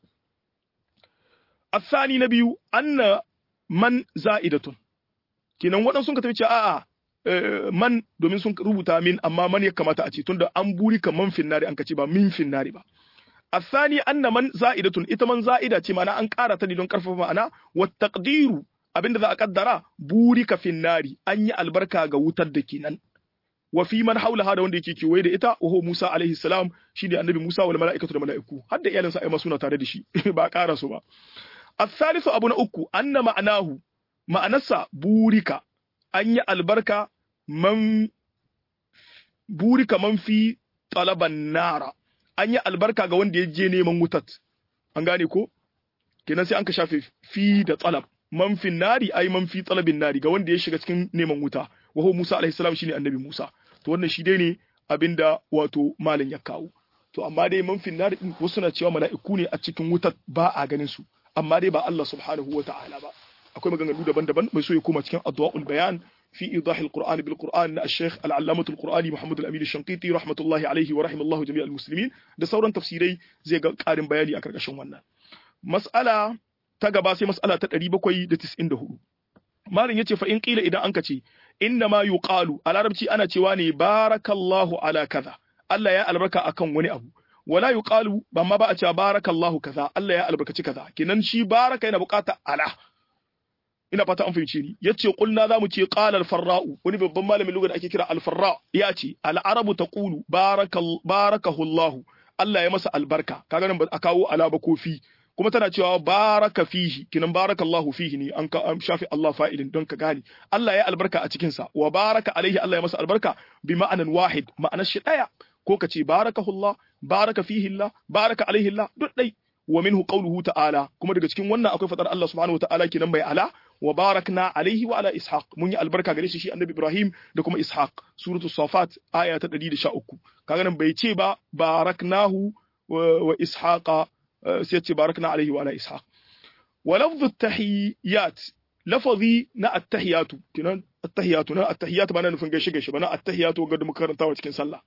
الثاني نبي أن من زائدة kenan waɗansu sun ka tafi a'a man domin sun rubuta min amma man ya kamata a ce tunda an buri ka man finnari an kace ba min finnari ba الثاني أن من زائدة ita man za'ida ce ma'ana an ƙara ta ne don ƙarfafa ma'ana wa taqdiru abinda za a kaddara buri ka finnari an yi albarka ga wutar da kenan wa fi man haulaha da wanda yake kewaye da ita wa huwa Musa alaihi salam shine annabi Musa wal mala'ikatu da mala'iku har da iyalansa ai ma suna tare da shi ba ƙara su ba الثالث abu na uku anna ma'anahu ma'anarsa burika an yi albarka man burika man fi talaban nara an yi albarka ga wanda ya je neman wutat an gane ko kenan sai an ka shafe fi da talab man fi nari ai man fi talabin nari ga wanda ya shiga cikin neman wuta wa huwa Musa alaihi salam shine annabi Musa to wannan shi dai ne abinda wato malam ya kawo to amma dai man fi nari din wasu na cewa mala'iku ne a cikin wutar ba a ganin su amma dai ba Allah subhanahu wa ta'ala ba akwai maganganu daban-daban mai so ya koma cikin adwa'ul bayan fi idahil qur'an bil qur'an na al-shaykh al-allamah al-qur'ani Muhammad al-Amin al-Shanqiti rahmatullahi alayhi wa rahimallahu jami'al muslimin da sauran tafsirai zai ga karin bayani a karkashin wannan mas'ala ta gaba sai mas'ala ta 794 malam yace fa in qila idan anka ce inna ma yuqalu a larabci ana cewa ne barakallahu ala kaza Allah ya albarka akan wani abu wala yuqalu ba ma ba a cewa barakallahu kaza Allah ya albarkaci kaza kenan shi baraka yana bukata ala ina fata an fahimce ni yace qulna zamu ce qala al-farra'u wani babban malamin lugha da ake kira al-farra ya ce al-arabu taqulu barakal barakahu Allah Allah ya masa albarka kaga nan ba a kawo ala ba ko fi kuma tana cewa baraka fihi kinan barakallahu fihi ne an ka shafi Allah fa'ilin don ka gane Allah ya albarka a cikin sa wa baraka alaihi Allah ya masa albarka bi ma'anan wahid ma'anar shi daya ko ka ce barakahullah baraka fihi Allah baraka alaihi Allah duk dai wa minhu qawluhu ta'ala kuma daga cikin wannan akwai fadar Allah subhanahu wataala kenan bai ala wa barakna alaihi wa ala ishaq mun yi albarka gare shi shi annabi Ibrahim da kuma ishaq suratu safat aya ta 113 kaga nan bai ce ba baraknahu wa ishaqa sai ce barakna alaihi wa ala ishaq wa lafdhu at-tahiyyat lafazi na at-tahiyatu kenan at-tahiyatu na at-tahiyatu ba na nufin gaishe gaishe ba na at-tahiyatu ga da muka karantawa cikin sallah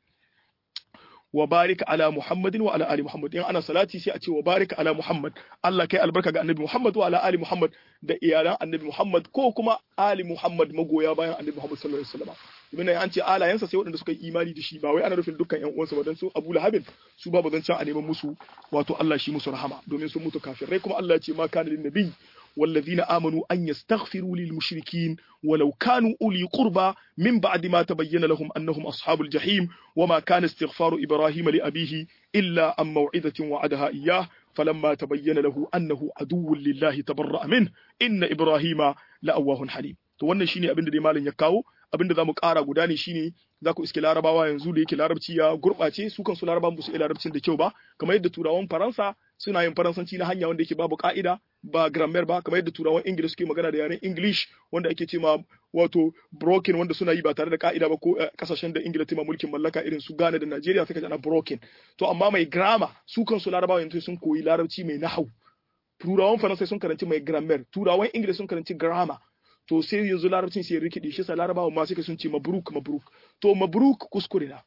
wa barika ala Muhammadin wa ala ali Muhammad in ana salati sai a ce wa barika ala Muhammad Allah kai albarka ga annabi Muhammad wa ala ali Muhammad da iyalan annabi Muhammad ko kuma ali Muhammad magoya bayan annabi Muhammad sallallahu alaihi wasallam ibn an ce alayansa sai waɗanda suka yi imani da shi ba wai ana nufin dukkan ƴan uwansa ba dan su Abu Lahabin su ba bazan can a neman musu wato Allah shi musu rahama domin sun mutu kafirai kuma Allah ya ce ma kana lin nabi والذين آمنوا أن يستغفروا للمشركين ولو كانوا أولي قربى من بعد ما تبين لهم أنهم أصحاب الجحيم وما كان استغفار إبراهيم لأبيه إلا عن موعظة وعدها إياه فلما تبين له أنه عدو لله تبرأ منه إن إبراهيم لأواه حليم to wannan shine abin da dai malam ya kawo abin da zamu ƙara guda ne shine za ku iske larabawa yanzu da yake larabci ya gurɓace su kansu larabawan ba su iya larabcin da kyau ba kamar yadda turawan faransa suna yin faransanci na hanya wanda yake babu ka'ida ba grammar ba kamar yadda turawan ingila suke magana da yaren english wanda ake ce ma wato broken wanda suna yi ba tare da ka'ida ba ko kasashen da ingila ta mulkin mallaka irin su ghana da nigeria suka ana broken to amma mai grammar su kansu larabawa yanzu sun koyi larabci mai nahau turawan faransa sun karanci mai grammar turawan ingila sun karanci grammar to sai yanzu larabcin sai rikide shi sa larabawa ma suka sun ce mabruk mabruk to mabruk kuskure na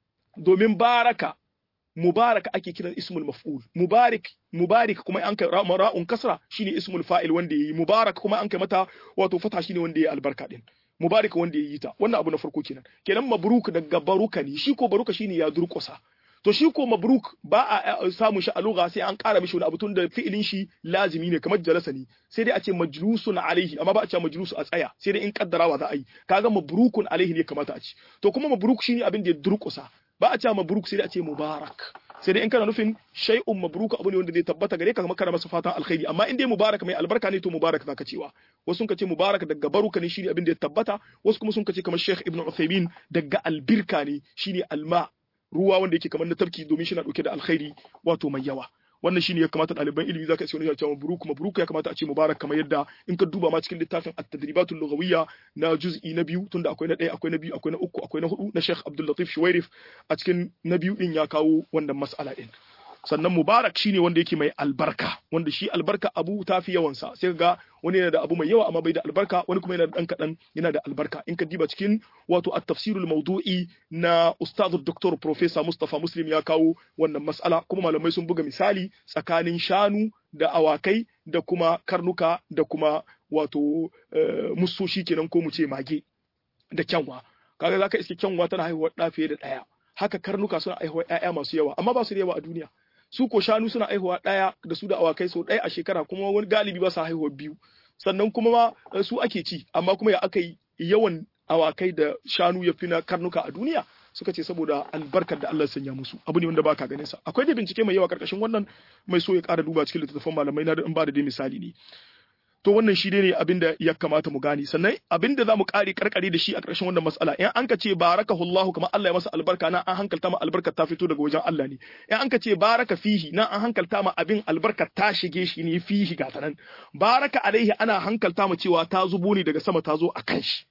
domin baraka mubarak ake kiran ismul maf'ul mubarak mubarak kuma an kai ra'un kasra shine ismul fa'il wanda yayi mubarak kuma an kai mata wato fata shine wanda yayi albarka din mubarak wanda yayi ta wannan abu na farko kenan kenan mabruk daga baruka ne shi ko baruka shine ya durƙusa to shi ko mabruk ba a samun shi a lugha sai an ƙara mishi wani abu tun da fi'ilin shi lazimi ne kamar jalasa ne sai dai a ce majlusun alaihi amma ba a ce majlusu a tsaya sai dai in kaddarawa za a yi kaga mabrukun alaihi ne kamata a ci to kuma mabruk shine abin da ya durƙusa ba a ce mabruk sai dai a ce mubarak sai dai in kana nufin shay'un mabruk abu ne wanda zai tabbata gare ka kuma kana masa fatan alkhairi amma in dai mubarak mai albarka ne to mubarak zaka cewa wasu sun ce mubarak daga baruka ne shine abin da ya tabbata wasu kuma sun ce kamar Sheikh Ibn Uthaymeen daga albirka ne shine alma ruwa wanda yake kamar na tafki domin shi na dauke da alkhairi wato mai yawa wannan shine ya kamata ɗaliban ilimi zaka ce wani ya ce mabruk mabruk ya kamata a ce mubarak kamar yadda in ka duba ma cikin littafin at-tadribatul lughawiyya na juz'i na biyu tunda akwai na ɗaya akwai na biyu akwai na uku akwai na hudu na Sheikh Abdul Latif Shuwairif a cikin na biyu din ya kawo wannan mas'ala din sannan mubarak shine wanda yake mai albarka wanda shi albarka abu ta fi yawansa sai ga wani yana da abu mai yawa amma bai da albarka wani kuma yana da dan kadan yana da albarka in ka diba cikin wato at-tafsirul mawdu'i na ustad dr professor Mustafa Muslim ya kawo wannan mas'ala kuma malamai sun buga misali tsakanin shanu da awakai da kuma karnuka da kuma wato musoshi kenan ko mu ce mage da kyanwa kaga zaka iske kyanwa tana haihuwar da fiye da daya haka karnuka suna haihuwar ƴaƴa masu yawa amma ba su da yawa a duniya su ko shanu suna haihuwa ɗaya da su da awakai sau ɗaya a shekara kuma wani galibi ba su haihuwa biyu sannan kuma ma su ake ci amma kuma ya aka yi yawan awakai da shanu ya fi na karnuka a duniya suka ce saboda albarkar da Allah sanya musu abu ne wanda baka ganin sa akwai da bincike mai yawa karkashin wannan mai so ya ƙara duba cikin littattafan malamai na in ba da dai misali ne to wannan shi ne abin da ya kamata mu gane sannan abin da za mu ƙare karkare da shi a ƙarshen wannan mas'ala in an ka ce barakahullahu kamar Allah ya masa albarka nan an hankalta ma albarkar ta fito daga wajen Allah ne in an ka ce baraka fihi nan an hankalta ma abin albarkar ta shige shi ne fihi ga ta nan baraka alaihi ana hankalta ma cewa ta zubo ne daga sama ta zo a kan shi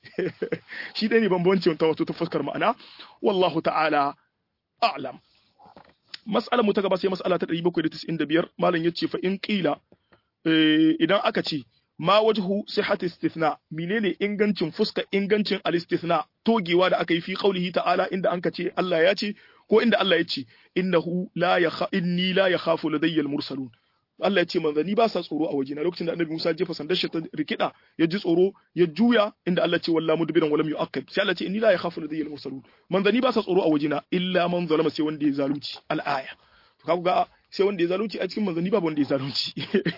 shi dai ne bambancin ta wato ta fuskar ma'ana wallahu ta'ala a'lam mas'alar mu ta gaba sai mas'ala ta 795 malam yace fa in qila idan aka ce ma wajhu sihhat istithna menene ingancin fuska ingancin al-istithna togewa da aka yi fi qaulihi ta'ala inda anka ce Allah ya ce ko inda Allah ya ce innahu la yakha inni la yakhafu ladayya al-mursalun Allah ya ce manzanni ba sa tsoro a wajena lokacin da Annabi Musa jefa sandar shi ta rikida ya ji tsoro ya juya inda Allah ce wallahi mudbiran walam yu'aqqib sai Allah ce inni la yakhafu ladayya al-mursalun manzanni ba sa tsoro a wajena illa man zalama sai wanda ya zalunci al-aya to kaga sai wanda ya zalunci a cikin manzanni babu wanda ya zalunci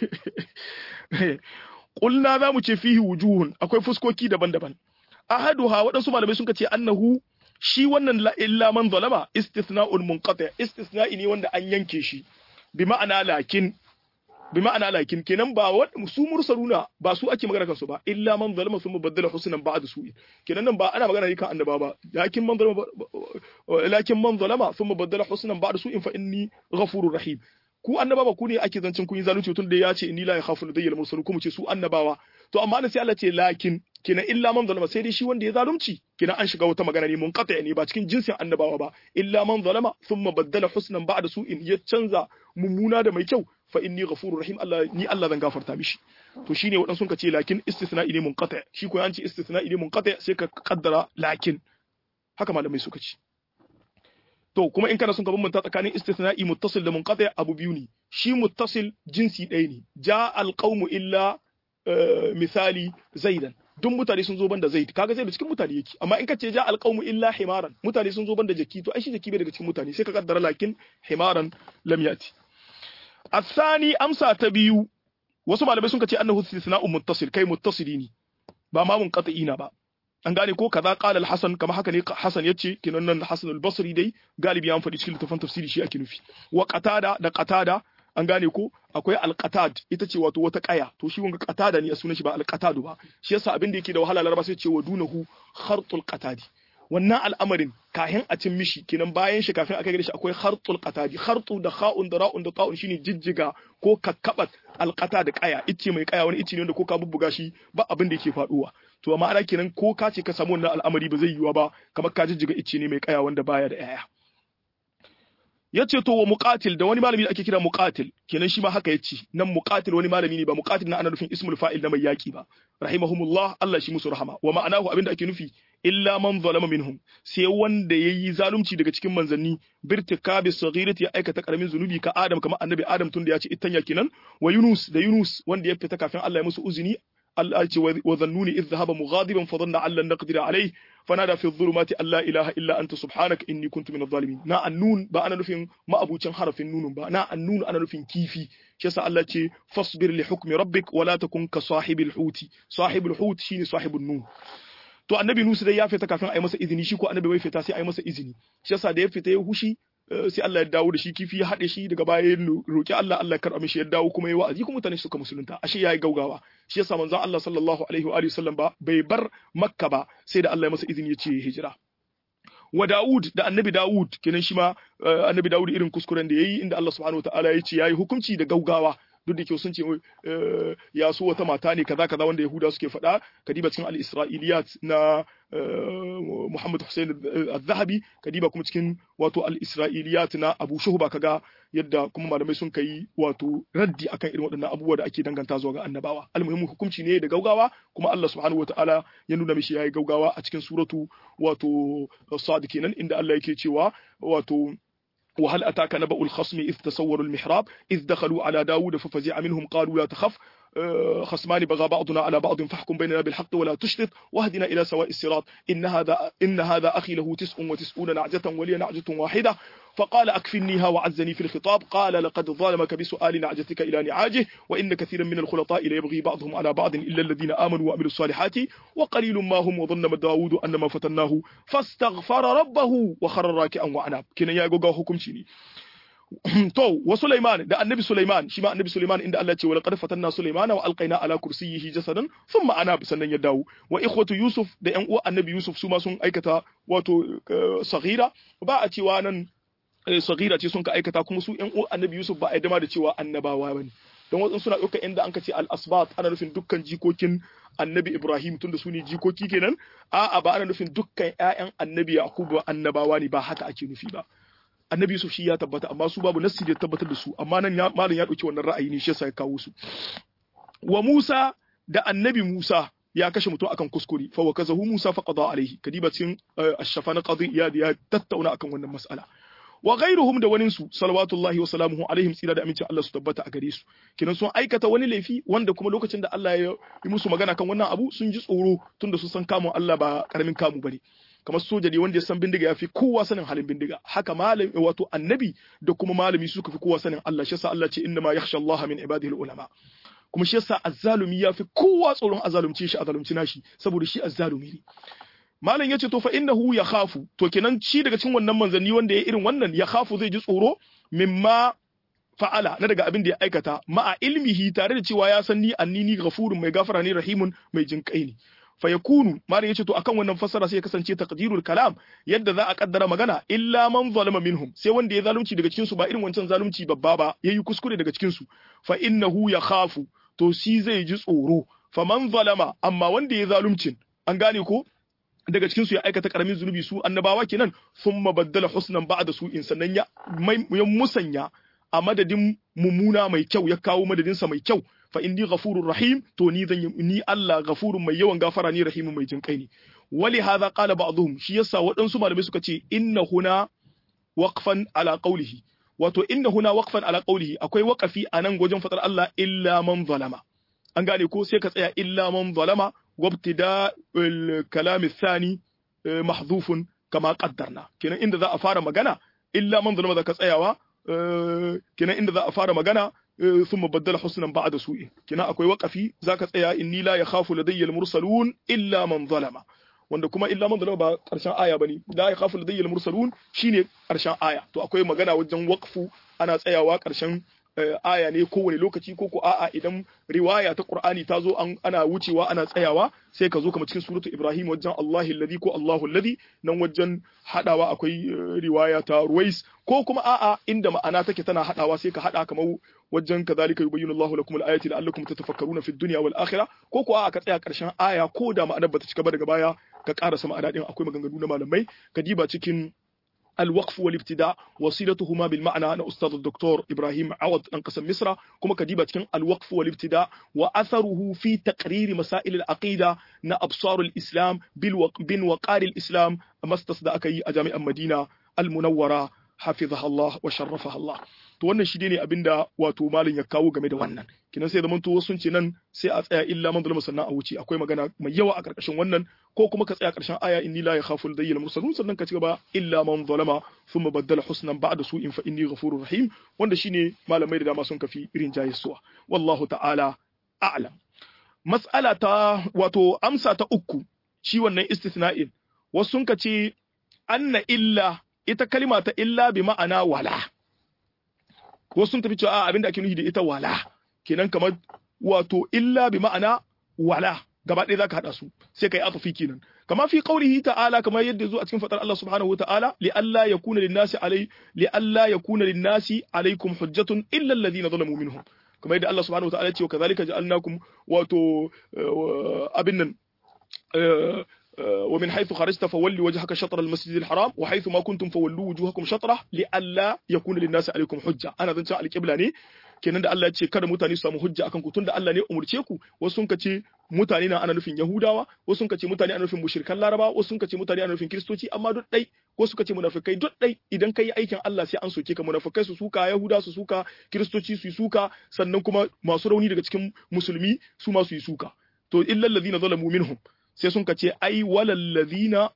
Ƙulna za mu ce fihi wujuhun akwai fuskoki daban-daban. Ahaduha waɗansu malamai sun ce annahu shi wannan la illa man zalama istithna'un munqati istithna'i ne wanda an yanke shi bi ma'ana lakin bi ma'ana lakin kenan ba su mursaluna ba su ake magana kansu ba illa man zalama sun baddala husnan ba'da su'in kenan nan ba ana magana ne kan annaba ba lakin man zalama lakin man zalama sun baddala husnan ba'da su'in fa inni ghafurur rahim ku annabawa ku ne ake zancen kun yi zalunci tun da ya ce inni la yakhafu ladayyal mursalun kuma ce su annabawa to amma sai Allah ce lakin kina illa man zalama sai dai shi wanda ya zalunci kina an shiga wata magana ne mun qata ne ba cikin jinsin annabawa ba illa man zalama thumma baddala husnan ba'da su'in ya canza mummuna da mai kyau fa inni ghafurur rahim Allah ni Allah zan gafarta mishi to shine wadan sun ka ce lakin istisna ne mun qata shi ko an ce istisna ne mun qata sai ka kaddara lakin haka malamai suka ce to kuma in kana son ka bambanta tsakanin istisna'i muttasil da munqati abu biyu ne shi muttasil jinsi ɗaya ne ja alqaumu illa misali zaidan duk mutane sun zo banda zaid kaga zai da cikin mutane yake amma in ka ce ja alqaumu illa himaran mutane sun zo banda jaki to ai shi jaki bai daga cikin mutane sai ka kaddara lakin himaran lam yati asani amsa ta biyu wasu malamai sun ce annahu istisna'u muttasil kai muttasili ne ba ma munqati'ina ba an gane ko kaza qala al-hasan kama haka ne hasan yace kinan nan hasan al-basri dai galibi an faɗi cikin littafin tafsiri shi ake nufi wa qatada da qatada an gane ko akwai al-qatad ita ce wato wata kaya to shi wanga qatada ne a sunan shi ba al-qatadu ba shi yasa abin da yake da wahala laraba sai ce wa dunahu khartul qatadi wannan al'amarin kahin a cin mishi kenan bayan shi kafin a kai shi akwai khartul qatadi khartu da kha'un da ra'un da ta'un shine jijjiga ko kakkabat alqata da kaya icce mai kaya wani icce ne wanda ko ka bubbuga shi ba abin da yake faduwa to amma ana kenan ko ka ce ka samu wannan al'amari ba zai yiwa ba kamar ka jijjiga icce ne mai kaya wanda baya da yaya yace to wa muqatil da wani malami da ake kira muqatil kenan shi ma haka yace nan muqatil wani malami ne ba muqatil na ana nufin ismul fa'il na mai yaki ba rahimahumullah Allah shi musu rahama wa ma'anahu abinda ake nufi illa man zalama minhum sai wanda yayi zalunci daga cikin manzanni birtikabi saghirati ya aikata karamin zunubi ka Adam kamar annabi Adam tunda ya ce ittanya kenan wa Yunus da Yunus wanda ya fita kafin Allah ya musu uzuni Allah ce wa zannuni idh dhahaba mughadiban fa dhanna an lan naqdira alayhi fanada fi dhulumati an la ilaha illa anta subhanaka inni kuntu minadh zalimin na annun ba ana nufin ma'abucin harafin nunun ba na annun ana nufin kifi shi yasa Allah ce fasbir li hukmi rabbik wa la takun ka sahibil huti sahibul hut shine sahibun nun to annabi Nusu dai ya fita kafin a yi masa izini shi ko annabi bai fita sai a yi masa izini shi yasa da ya fita ya hushi sai Allah ya dawo da shi kifi ya haɗe shi daga baya ya roki Allah Allah ya karɓa mishi ya dawo kuma ya wa'azi kuma mutane suka musulunta ashe yayi gaugawa shi yasa manzon Allah sallallahu alaihi wa alihi sallam ba bai bar Makka ba sai da Allah ya masa izini ya ce hijira wa Dawud da annabi Dawud kenan shi ma annabi Dawud irin kuskuren da yayi inda Allah subhanahu wataala ya ce yayi hukunci da gaugawa duk da kyau sun ce ya so wata mata ne kaza kaza wanda Yahuda suke faɗa kadiba cikin al-Isra'iliyat na Muhammad Hussein al-Zahabi kadiba kuma cikin wato al-Isra'iliyat na Abu Shuhba kaga yadda kuma malamai sun kai wato raddi akan irin waɗannan abubuwa da ake danganta zuwa ga annabawa almuhimmu hukunci ne da gaugawa kuma Allah subhanahu wataala ya nuna mishi yayi gaugawa a cikin suratu wato Sad kenan inda Allah yake cewa wato وهل أتاك نبأ الخصم إذ تصوروا المحراب إذ دخلوا على داود ففزع منهم قالوا لا تخف خصمان بغى بعضنا على بعض فاحكم بيننا بالحق ولا تشتت واهدنا إلى سواء الصراط إن هذا إن هذا أخي له تسع وتسعون نعجة ولي نعجة واحدة فقال أكفنيها وعزني في الخطاب قال لقد ظلمك بسؤال نعجتك إلى نعاجه وإن كثيرا من الخلطاء ليبغي بعضهم على بعض إلا الذين آمنوا وعملوا الصالحات وقليل ما هم وظن داود أن ما فتناه فاستغفر ربه وخر راكعا وعناب كنا يا جوجا حكم شيني to wa Sulaiman da annabi Sulaiman shi ma annabi Sulaiman inda Allah ce wa laqad fatanna Sulaimana wa alqaina ala kursiyyihi jasadan thumma ana sannan ya dawo wa ikhwatu Yusuf da ƴan uwa annabi Yusuf su ma sun aikata wato saghira ba a cewa nan saghira ce sun ka aikata kuma su ƴan uwa annabi Yusuf ba a dama da cewa annabawa bane don wasu suna ɗaukar inda an ka ce al-asbat ana nufin dukkan jikokin annabi Ibrahim tunda su ne jikoki kenan a'a ba ana nufin dukkan ƴaƴan annabi Yakubu annabawa ne ba haka ake nufi ba annabi Yusuf shi ya tabbata amma su babu nassi da tabbatar da su amma nan malam ya dauki wannan ra'ayi ne shi yasa ya kawo su wa Musa da annabi Musa ya kashe mutum akan kuskure fa wa kazahu Musa fa qada alaihi kadiba cikin ash-shafa na qadi ya ya tattauna akan wannan mas'ala wa ghairuhum da wanin su salawatullahi wa salamuhu alaihim tsira da amincin Allah su tabbata a gare su kinan sun aikata wani laifi wanda kuma lokacin da Allah ya yi musu magana kan wannan abu sun ji tsoro tunda sun san kamun Allah ba karamin kamu bane kamar soja ne wanda ya san bindiga ya fi kowa sanin halin bindiga haka malami wato annabi da kuma malami suka fi kowa sanin Allah shi yasa Allah ce inna ma yakhsha Allah min ibadihi ulama kuma shi yasa azzalumi ya fi kowa tsoron azalumce shi azalumci nashi saboda shi azzalumi ne malam yace to fa innahu yakhafu to kenan shi daga cikin wannan manzanni wanda ya irin wannan ya khafu zai ji tsoro mimma fa'ala na daga abin da ya aikata ma'a ilmihi tare da cewa ya san ni annini ghafurun mai gafara ne rahimun mai jinkai ne fayakunu malam yace to akan wannan fassara sai ya kasance taqdirul kalam yadda za a kaddara magana illa man zalama minhum sai wanda ya zalunci daga cikin su ba irin wancan zalunci babba ba yayi kuskure daga cikin su fa innahu yakhafu to shi zai ji tsoro fa man zalama amma wanda ya zaluncin an gane ko daga cikin su ya aikata karamin zunubi su annabawa kenan thumma baddala husnan ba'da su'in sannan ya ya musanya a madadin mummuna mai kyau ya kawo madadinsa mai kyau fa inni ghafurur rahim to ni zan ni Allah ghafurun mai yawan gafara ni rahimun mai jinkai ne wali hadha qala ba'dhum shi yasa waɗansu malamai suka ce inna huna waqfan ala qawlihi wato inna huna waqfan ala qawlihi akwai waqafi anan wajen fadar Allah illa man zalama an gane ko sai ka tsaya illa man zalama wabtida al-kalam ath-thani mahdhufun kama qaddarna kenan inda za a fara magana illa man zalama zaka tsayawa kenan inda za a fara magana ثم بدل حسنا بعد سوء كنا akwai waqafi zaka tsaya inni la yakhafu ladayya al-mursalun illa man zalama wanda kuma illa man zalama ba karshen aya bane la yakhafu ladayya al-mursalun shine karshen aya to akwai magana wajen waqfu ana tsayawa karshen aya ne kowane lokaci ko ko a'a idan riwaya ta Qur'ani ta zo ana wucewa ana tsayawa sai ka zo kamar cikin suratu Ibrahim wajen Allahu alladhi ko Allahu alladhi nan wajen hadawa akwai riwaya ta Ruwais ko kuma a'a inda ma'ana take tana hadawa sai ka hada kamar wajen kadhalika yubayyinu Allahu lakum al-ayati la'allakum tatafakkaruna fi dunya wal akhirah ko ko a'a ka tsaya karshen aya ko da ma'anar bata cika ba daga baya ka karasa ma'ana din akwai maganganu na malamai ka diba cikin الوقف والابتداء وصلتهما بالمعنى أنا أستاذ الدكتور إبراهيم عوض أنقسم مصر كما كديبة كان الوقف والابتداء وأثره في تقرير مسائل العقيدة نا أبصار الإسلام بالوق... بن وقار الإسلام ما استصدى أكي أجامع المدينة المنورة حفظها الله وشرفها الله to wannan shi ne abinda wato malin ya kawo game da wannan kinan sai zaman to sun ce nan sai a tsaya illa man zulma sannan a wuce akwai magana mai yawa a karkashin wannan ko kuma ka tsaya karshen aya inni la yakhafu al mursalun sannan ka ci gaba illa man zalama thumma baddala husnan ba'da su'in fa inni ghafurur rahim wanda shine malamai da dama sun kafi irin jayisuwa wallahu ta'ala a'lam mas'ala ta wato amsa ta uku shi wannan istithna'in wasu sun ka ce anna illa ita kalima ta illa bi ma'ana wala wasu sun tafi cewa abin da ake nufi da ita wala kenan kamar wato illa bi ma'ana wala gaba ɗaya zaka hada su sai kai atafi kenan kama fi qaulihi ta'ala kamar yadda zo a cikin fadar Allah subhanahu wata'ala li alla yakuna lin-nasi alai li alla yakuna lin-nasi alaikum hujjatun illa alladhina zalamu minhum kamar yadda Allah subhanahu wata'ala ya ce kazalika ja'alnakum wato abin nan ومن حيث خرجت فولي وجهك شطر المسجد الحرام وحيث ما كنتم فولوا وجوهكم شطره لئلا يكون للناس عليكم حجه انا zan ce alƙibla ne kenan da Allah ya ce kada mutane su samu hujja akan ku tunda Allah ne umurce ku wasu sun ce mutane na ana nufin Yahudawa wasu sun ce mutane ana nufin mushrikan Laraba wasu sun ce mutane ana nufin Kiristoci amma duk dai wasu suka ce munafikai duk dai idan kai aikin Allah sai an soke ka munafikai su suka Yahuda su suka Kiristoci su yi suka sannan kuma masu rauni daga cikin musulmi su ma su yi suka to illal ladina zalamu minhum sai sun ce ai walallazina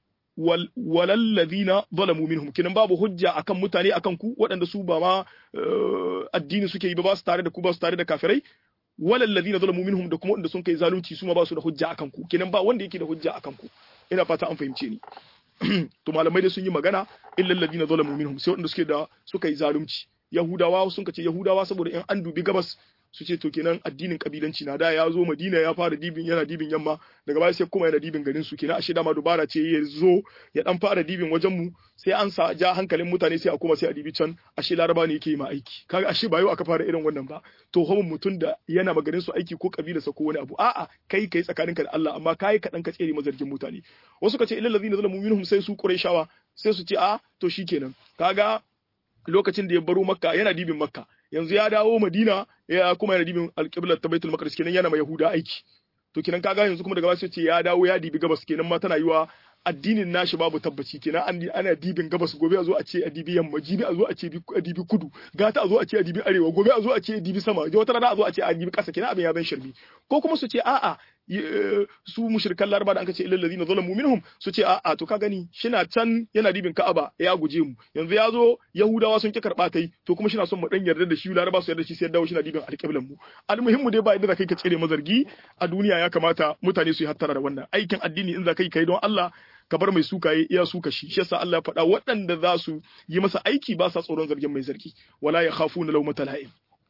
walallazina zalamu minhum kinan babu hujja akan mutane akan ku waɗanda su ba ma addini suke yi ba ba su tare da ku ba su tare da kafirai walallazina zalamu minhum da kuma waɗanda sun kai zalunci su ma ba su da hujja akan ku kinan ba wanda yake da hujja akan ku ina fata an fahimce ni to malamai da sun yi magana illal ladina zalamu minhum sai waɗanda suke da suka yi zalunci yahudawa sun ce yahudawa saboda in an dubi gabas su ce to kenan addinin kabilanci na da ya zo Madina ya fara dibin yana dibin yamma daga baya sai kuma yana dibin garin su kenan ashe dama dubara ce ya zo ya dan fara dibin wajen mu sai an sa ja hankalin mutane sai a kuma sai a dibi can ashe laraba ne yake yi ma aiki kaga ashe ba yau aka fara irin wannan ba to homin mutum da yana magarin su aiki ko kabilarsa ko wani abu a'a kai kai tsakaninka da Allah amma kai kadan ka tsere mazargin mutane wasu ka ce illal ladina zalamu minhum sai su qurayshawa sai su ce a to shikenan kaga lokacin da ya baro makka yana dibin makka yanzu ya dawo madina ya kuma yana dibin alƙiblar ta baitul maqdis kenan yana ma yahuda aiki to kenan kaga yanzu kuma daga baya sai ce ya dawo ya dibi gabas kenan ma tana yiwa addinin nashi babu tabbaci kenan an ana dibin gabas gobe a zo a ce a dibi yamma jibi a zo a ce a dibi kudu gata a zo a ce a dibi arewa gobe a zo a ce a dibi sama wata rana a zo a ce a dibi ƙasa kenan abin ya zan shirmi ko kuma su ce a'a su mushrikan laraba da an ce illal ladina zalamu minhum su ce a'a to ka gani shina can yana dibin ka'aba ya guje mu yanzu ya zo yahudawa sun ki karba tai to kuma shina son mu dan yarda da shi laraba su yarda shi sai dawo shina dibin alƙiblan mu almuhimmu dai ba inda za kai ka tsere mazargi a duniya ya kamata mutane su yi hattara da wannan aikin addini in za kai kai don Allah ka bar mai suka yi iya suka shi shi yasa Allah ya faɗa waɗanda za su yi masa aiki ba sa tsoron zargin mai zargi wala ya khafuna lawmata la'im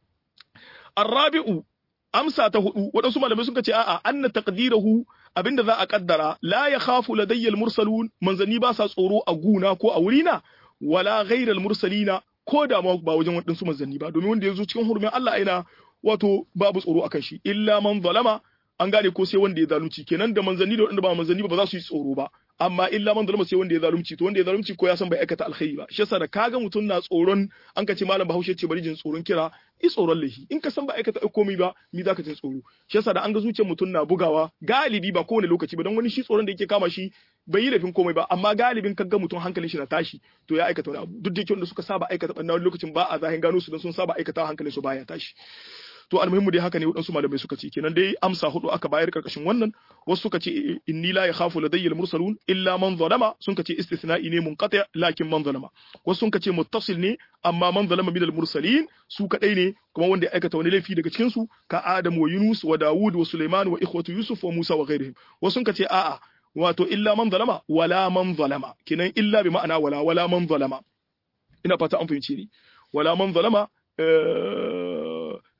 Arrabi'u amsa ta hudu waɗansu malamai suka ce a'a anna taqdirahu abinda za a kaddara la ya khafu ladayya mursalun manzanni ba sa tsoro a guna ko a wurina wala ghayral mursalina ko da ma ba wajen waɗansu manzanni ba domin wanda ya zo cikin hurumin Allah aina wato babu tsoro akan shi illa man zalama an gane ko sai wanda ya zalunci kenan da manzanni da waɗanda ba manzanni ba ba za su yi tsoro ba amma illa man zalama sai wanda ya zalunci to wanda ya zalunci ko ya san bai aikata alkhairi ba shi yasa da kaga mutum na tsoron an ka ce malam Bahaushe ce bari jin tsoron kira i tsoron lahi in ka san ba aikata komai ba mi zaka jin tsoro shi yasa da an ga zuciyar mutum na bugawa galibi ba kowane lokaci ba don wani shi tsoron da yake kama shi bai yi laifin komai ba amma galibin kaga mutum hankalin shi na tashi to ya aikata wani abu duk da yake wanda suka saba aikata banna wani lokacin ba a zahin gano su don sun saba aikata hankalin su baya tashi to almuhimmu dai haka ne waɗansu malamai suka ce kenan dai amsa hudu aka bayar karkashin wannan wasu suka ce inni la yakhafu ladayya al-mursalun illa man zalama sun ce istithna'i ne munqati lakin man zalama wasu sun ce muttasil ne amma man zalama min al-mursalin su kadai ne kuma wanda ya aikata wani laifi daga cikin su ka Adam wa Yunus wa Dawud wa Sulaiman wa ikhwatu Yusuf wa Musa wa ghairihim wasu sun ce a'a wato illa man zalama wala man zalama kenan illa bi ma'ana wala wala man zalama ina fata an fahimce ni wala man zalama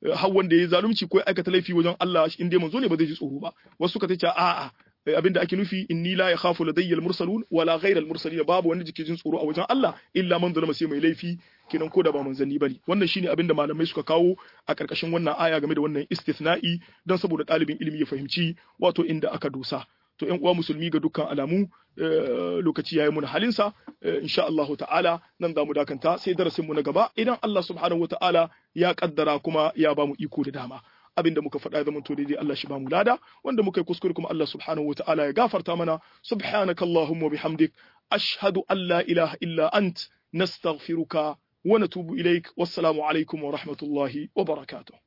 har wanda ya zalunci ko ya aikata laifi wajen Allah in dai manzo ne ba zai ji tsoro ba wasu suka ce a'a abinda ake nufi inni la yakhafu ladayya al-mursalun wala ghayra al-mursalin babu wanda jike jin tsoro a wajen Allah illa man zalama sai mai laifi kenan ko da ba manzanni bane wannan shine abinda malamai suka kawo a karkashin wannan aya game da wannan istithna'i dan saboda ɗalibin ilimi ya fahimci wato inda aka dosa to ƴan uwa musulmi ga dukkan alamu lokaci yayi mun halinsa insha Allah ta'ala nan za mu dakanta sai darasin mu na gaba idan Allah subhanahu wa ta'ala ya kaddara kuma ya ba mu iko da dama abinda muka faɗa ya zamanto daidai Allah shi ba mu lada wanda muka yi kuskure kuma Allah subhanahu wa ta'ala ya gafarta mana subhanakallahumma bihamdik ashhadu an la ilaha illa ant nastaghfiruka wa natubu ilaik wassalamu alaikum wa rahmatullahi wa barakatuh